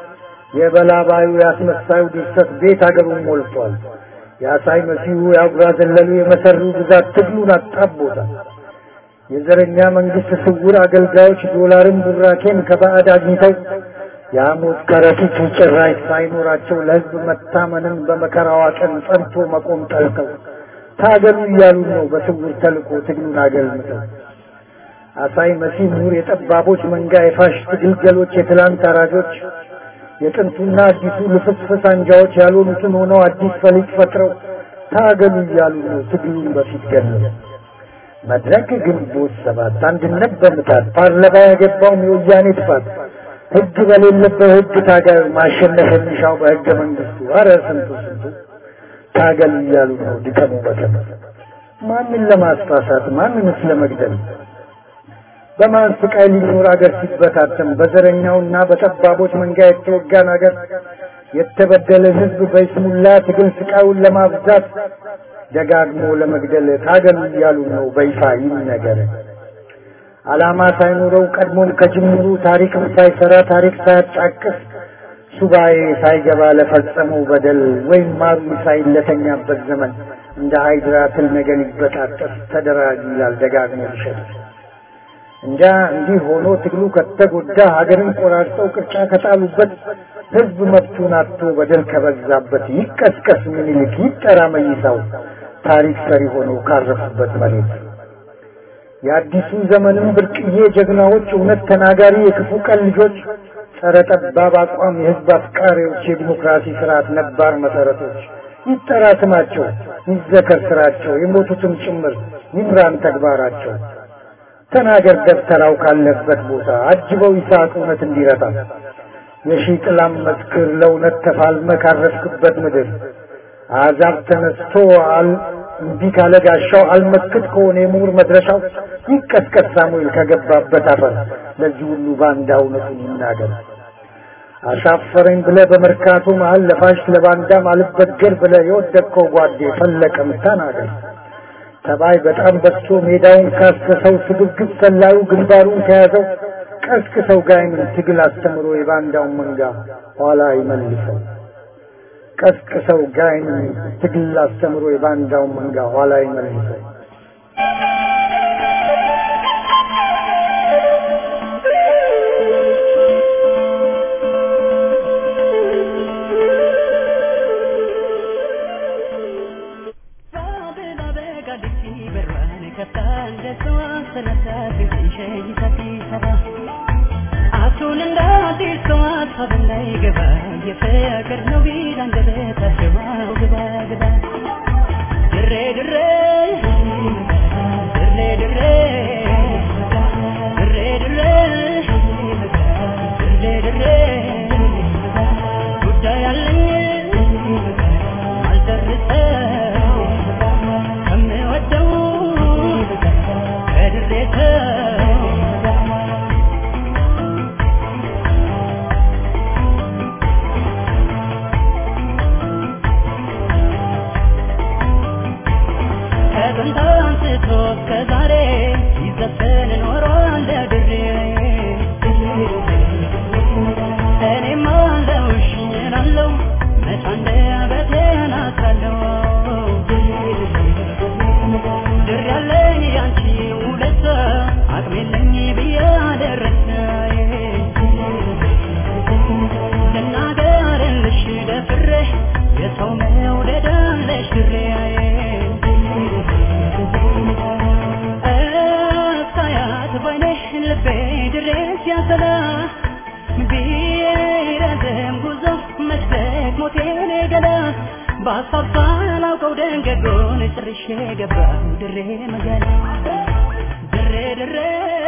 የበላባዩ ያስመሳዩ ድርሰት ቤት አገሩን ሞልቷል። የአሳይ መሲሁ የአጉራ ዘለሉ የመሰሩ ብዛት ትግሉን አጣቦታል። የዘረኛ መንግስት ስውር አገልጋዮች ዶላርን ቡራኬን ከባዕድ አግኝተው የሐሞት ከረጢት ጭራሽ ሳይኖራቸው ለሕዝብ መታመንን በመከራዋ ቀን ጸንቶ መቆም ጠልተው ታገሉ እያሉ ነው በስውር ተልኮ ትግሉን አገልምተው። አሳይ መሲህ ምሁር የጠባቦች መንጋ የፋሽስት ግልገሎች የትላንት አራጆች የጥንቱና አዲሱ ልፍስፍስ አንጃዎች ያልሆኑትን ሆነው አዲስ ፈሊጥ ፈጥረው ታገሉ እያሉ ነው ትግሉን በፊት ገለው። መድረክ ግንቦት ሰባት አንድነት በምታት ፓርላማ ያገባውም የወያኔ ጥፋት ህግ በሌለበት ህግ ታጋዩ ማሸነፍ የሚሻው በህገ መንግስቱ አረ ስንቱ ስንቱ ታገሉ እያሉ ነው ድቀሙ በቀን ማንን ለማስፋሳት ማንንስ ለመግደል በማን ስቃይ ሊኖር አገር ሲበታተን በዘረኛውና በጠባቦች መንጋ የተወጋን አገር የተበደለ ህዝብ በይስሙላ ትግል ስቃዩን ለማብዛት ደጋግሞ ለመግደል ታገሉ እያሉ ነው በይፋ ይነገር። ዓላማ ሳይኖረው ቀድሞም ከጅምሩ ታሪክም ሳይሰራ ታሪክ ሳያጫቅስ ሱባኤ ሳይገባ ለፈጸመው በደል ወይም ማሩ ሳይለተኛበት ዘመን እንደ ሃይድራ ትል ነገር ሊበጣጠስ ተደራጅ ይላል ደጋግሞ ይሸጥ እንጃ እንዲህ ሆኖ ትግሉ ከተጎዳ ሀገርን ቆራርጠው ቅርጫ ከጣሉበት ህዝብ መብቱን አጥቶ በደል ከበዛበት ይቀስቀስ ምኒልክ ይጠራ መይሳው ታሪክ ሰሪ ሆነው ካረፉበት መሬት የአዲሱ ዘመንም ብርቅዬ ጀግናዎች እውነት ተናጋሪ የክፉ ቀን ልጆች ጸረ ጠባብ አቋም የህዝብ አፍቃሪዎች የዲሞክራሲ ስርዓት ነባር መሰረቶች ይጠራ ስማቸው ይዘከር ስራቸው የሞቱትም ጭምር ይምራን ተግባራቸው ተናገር ደብተራው ካለበት ቦታ አጅበው ይስሐቅ እውነት እንዲረታ የሺህ ጥላም መስክር ለእውነት ተፋልመ ካረፍክበት ምድር አዛብ ተነስቶ አል እምቢ ካለ ጋሻው አልመክት ከሆነ የምሁር መድረሻው ይቀስቀስ ሳሙኤል ከገባበት አፈር ለዚህ ሁሉ ባንዳ እውነቱን ይናገር። አሻፈረኝ ብለ በመርካቶ መሀል ለፋሽ ለባንዳ ማልበገር ብለ የወደቅከው ጓዴ ፈለቀም ተናገር። ተባይ በጣም በዝቶ ሜዳውን ካሰሰው ስግብግብ ሰላዩ ግንባሩን ከያዘው ቀስቅሰው ጋይምን ትግል አስተምሮ የባንዳውን መንጋ ኋላ ይመልሰው። ቀስቅሰው ጋይምን ትግል አስተምሮ የባንዳውን መንጋ ኋላ ይመልሰው። የፍቅር ነው ቢል አንደበታቸው ግባ ግባ ድሬ ድሬ ድሬ ድሬ ድሬ ድሬ ድሬ ድሬ ጉዳይ አለኝ አልደርሰው ከምወደው ከድሬ ሰው ከጥንት አንስቶ እስከ ዛሬ ሲዘፈን ኖሯል ድሬ እኔም አለሁሽ እላለሁ መች አንደበቴን አስራለሁ ድሬ ያለኝ ያንቺ ውለታ አቅም የለኝ ብዬ አደረሰ ልናገርልሽ ደፍሬ የሰው መውደድ አለሽ ድሬ እስካያት ባይኔ ልቤ ድረስ ያሰላ ቢረዝም ጉዞ መች ደክሞቴን ገላ በሀሳብ ሳላውቀው ደንገጎን ጭርሼ ገባሁ ድሬ መጋላ ድሬ ድሬ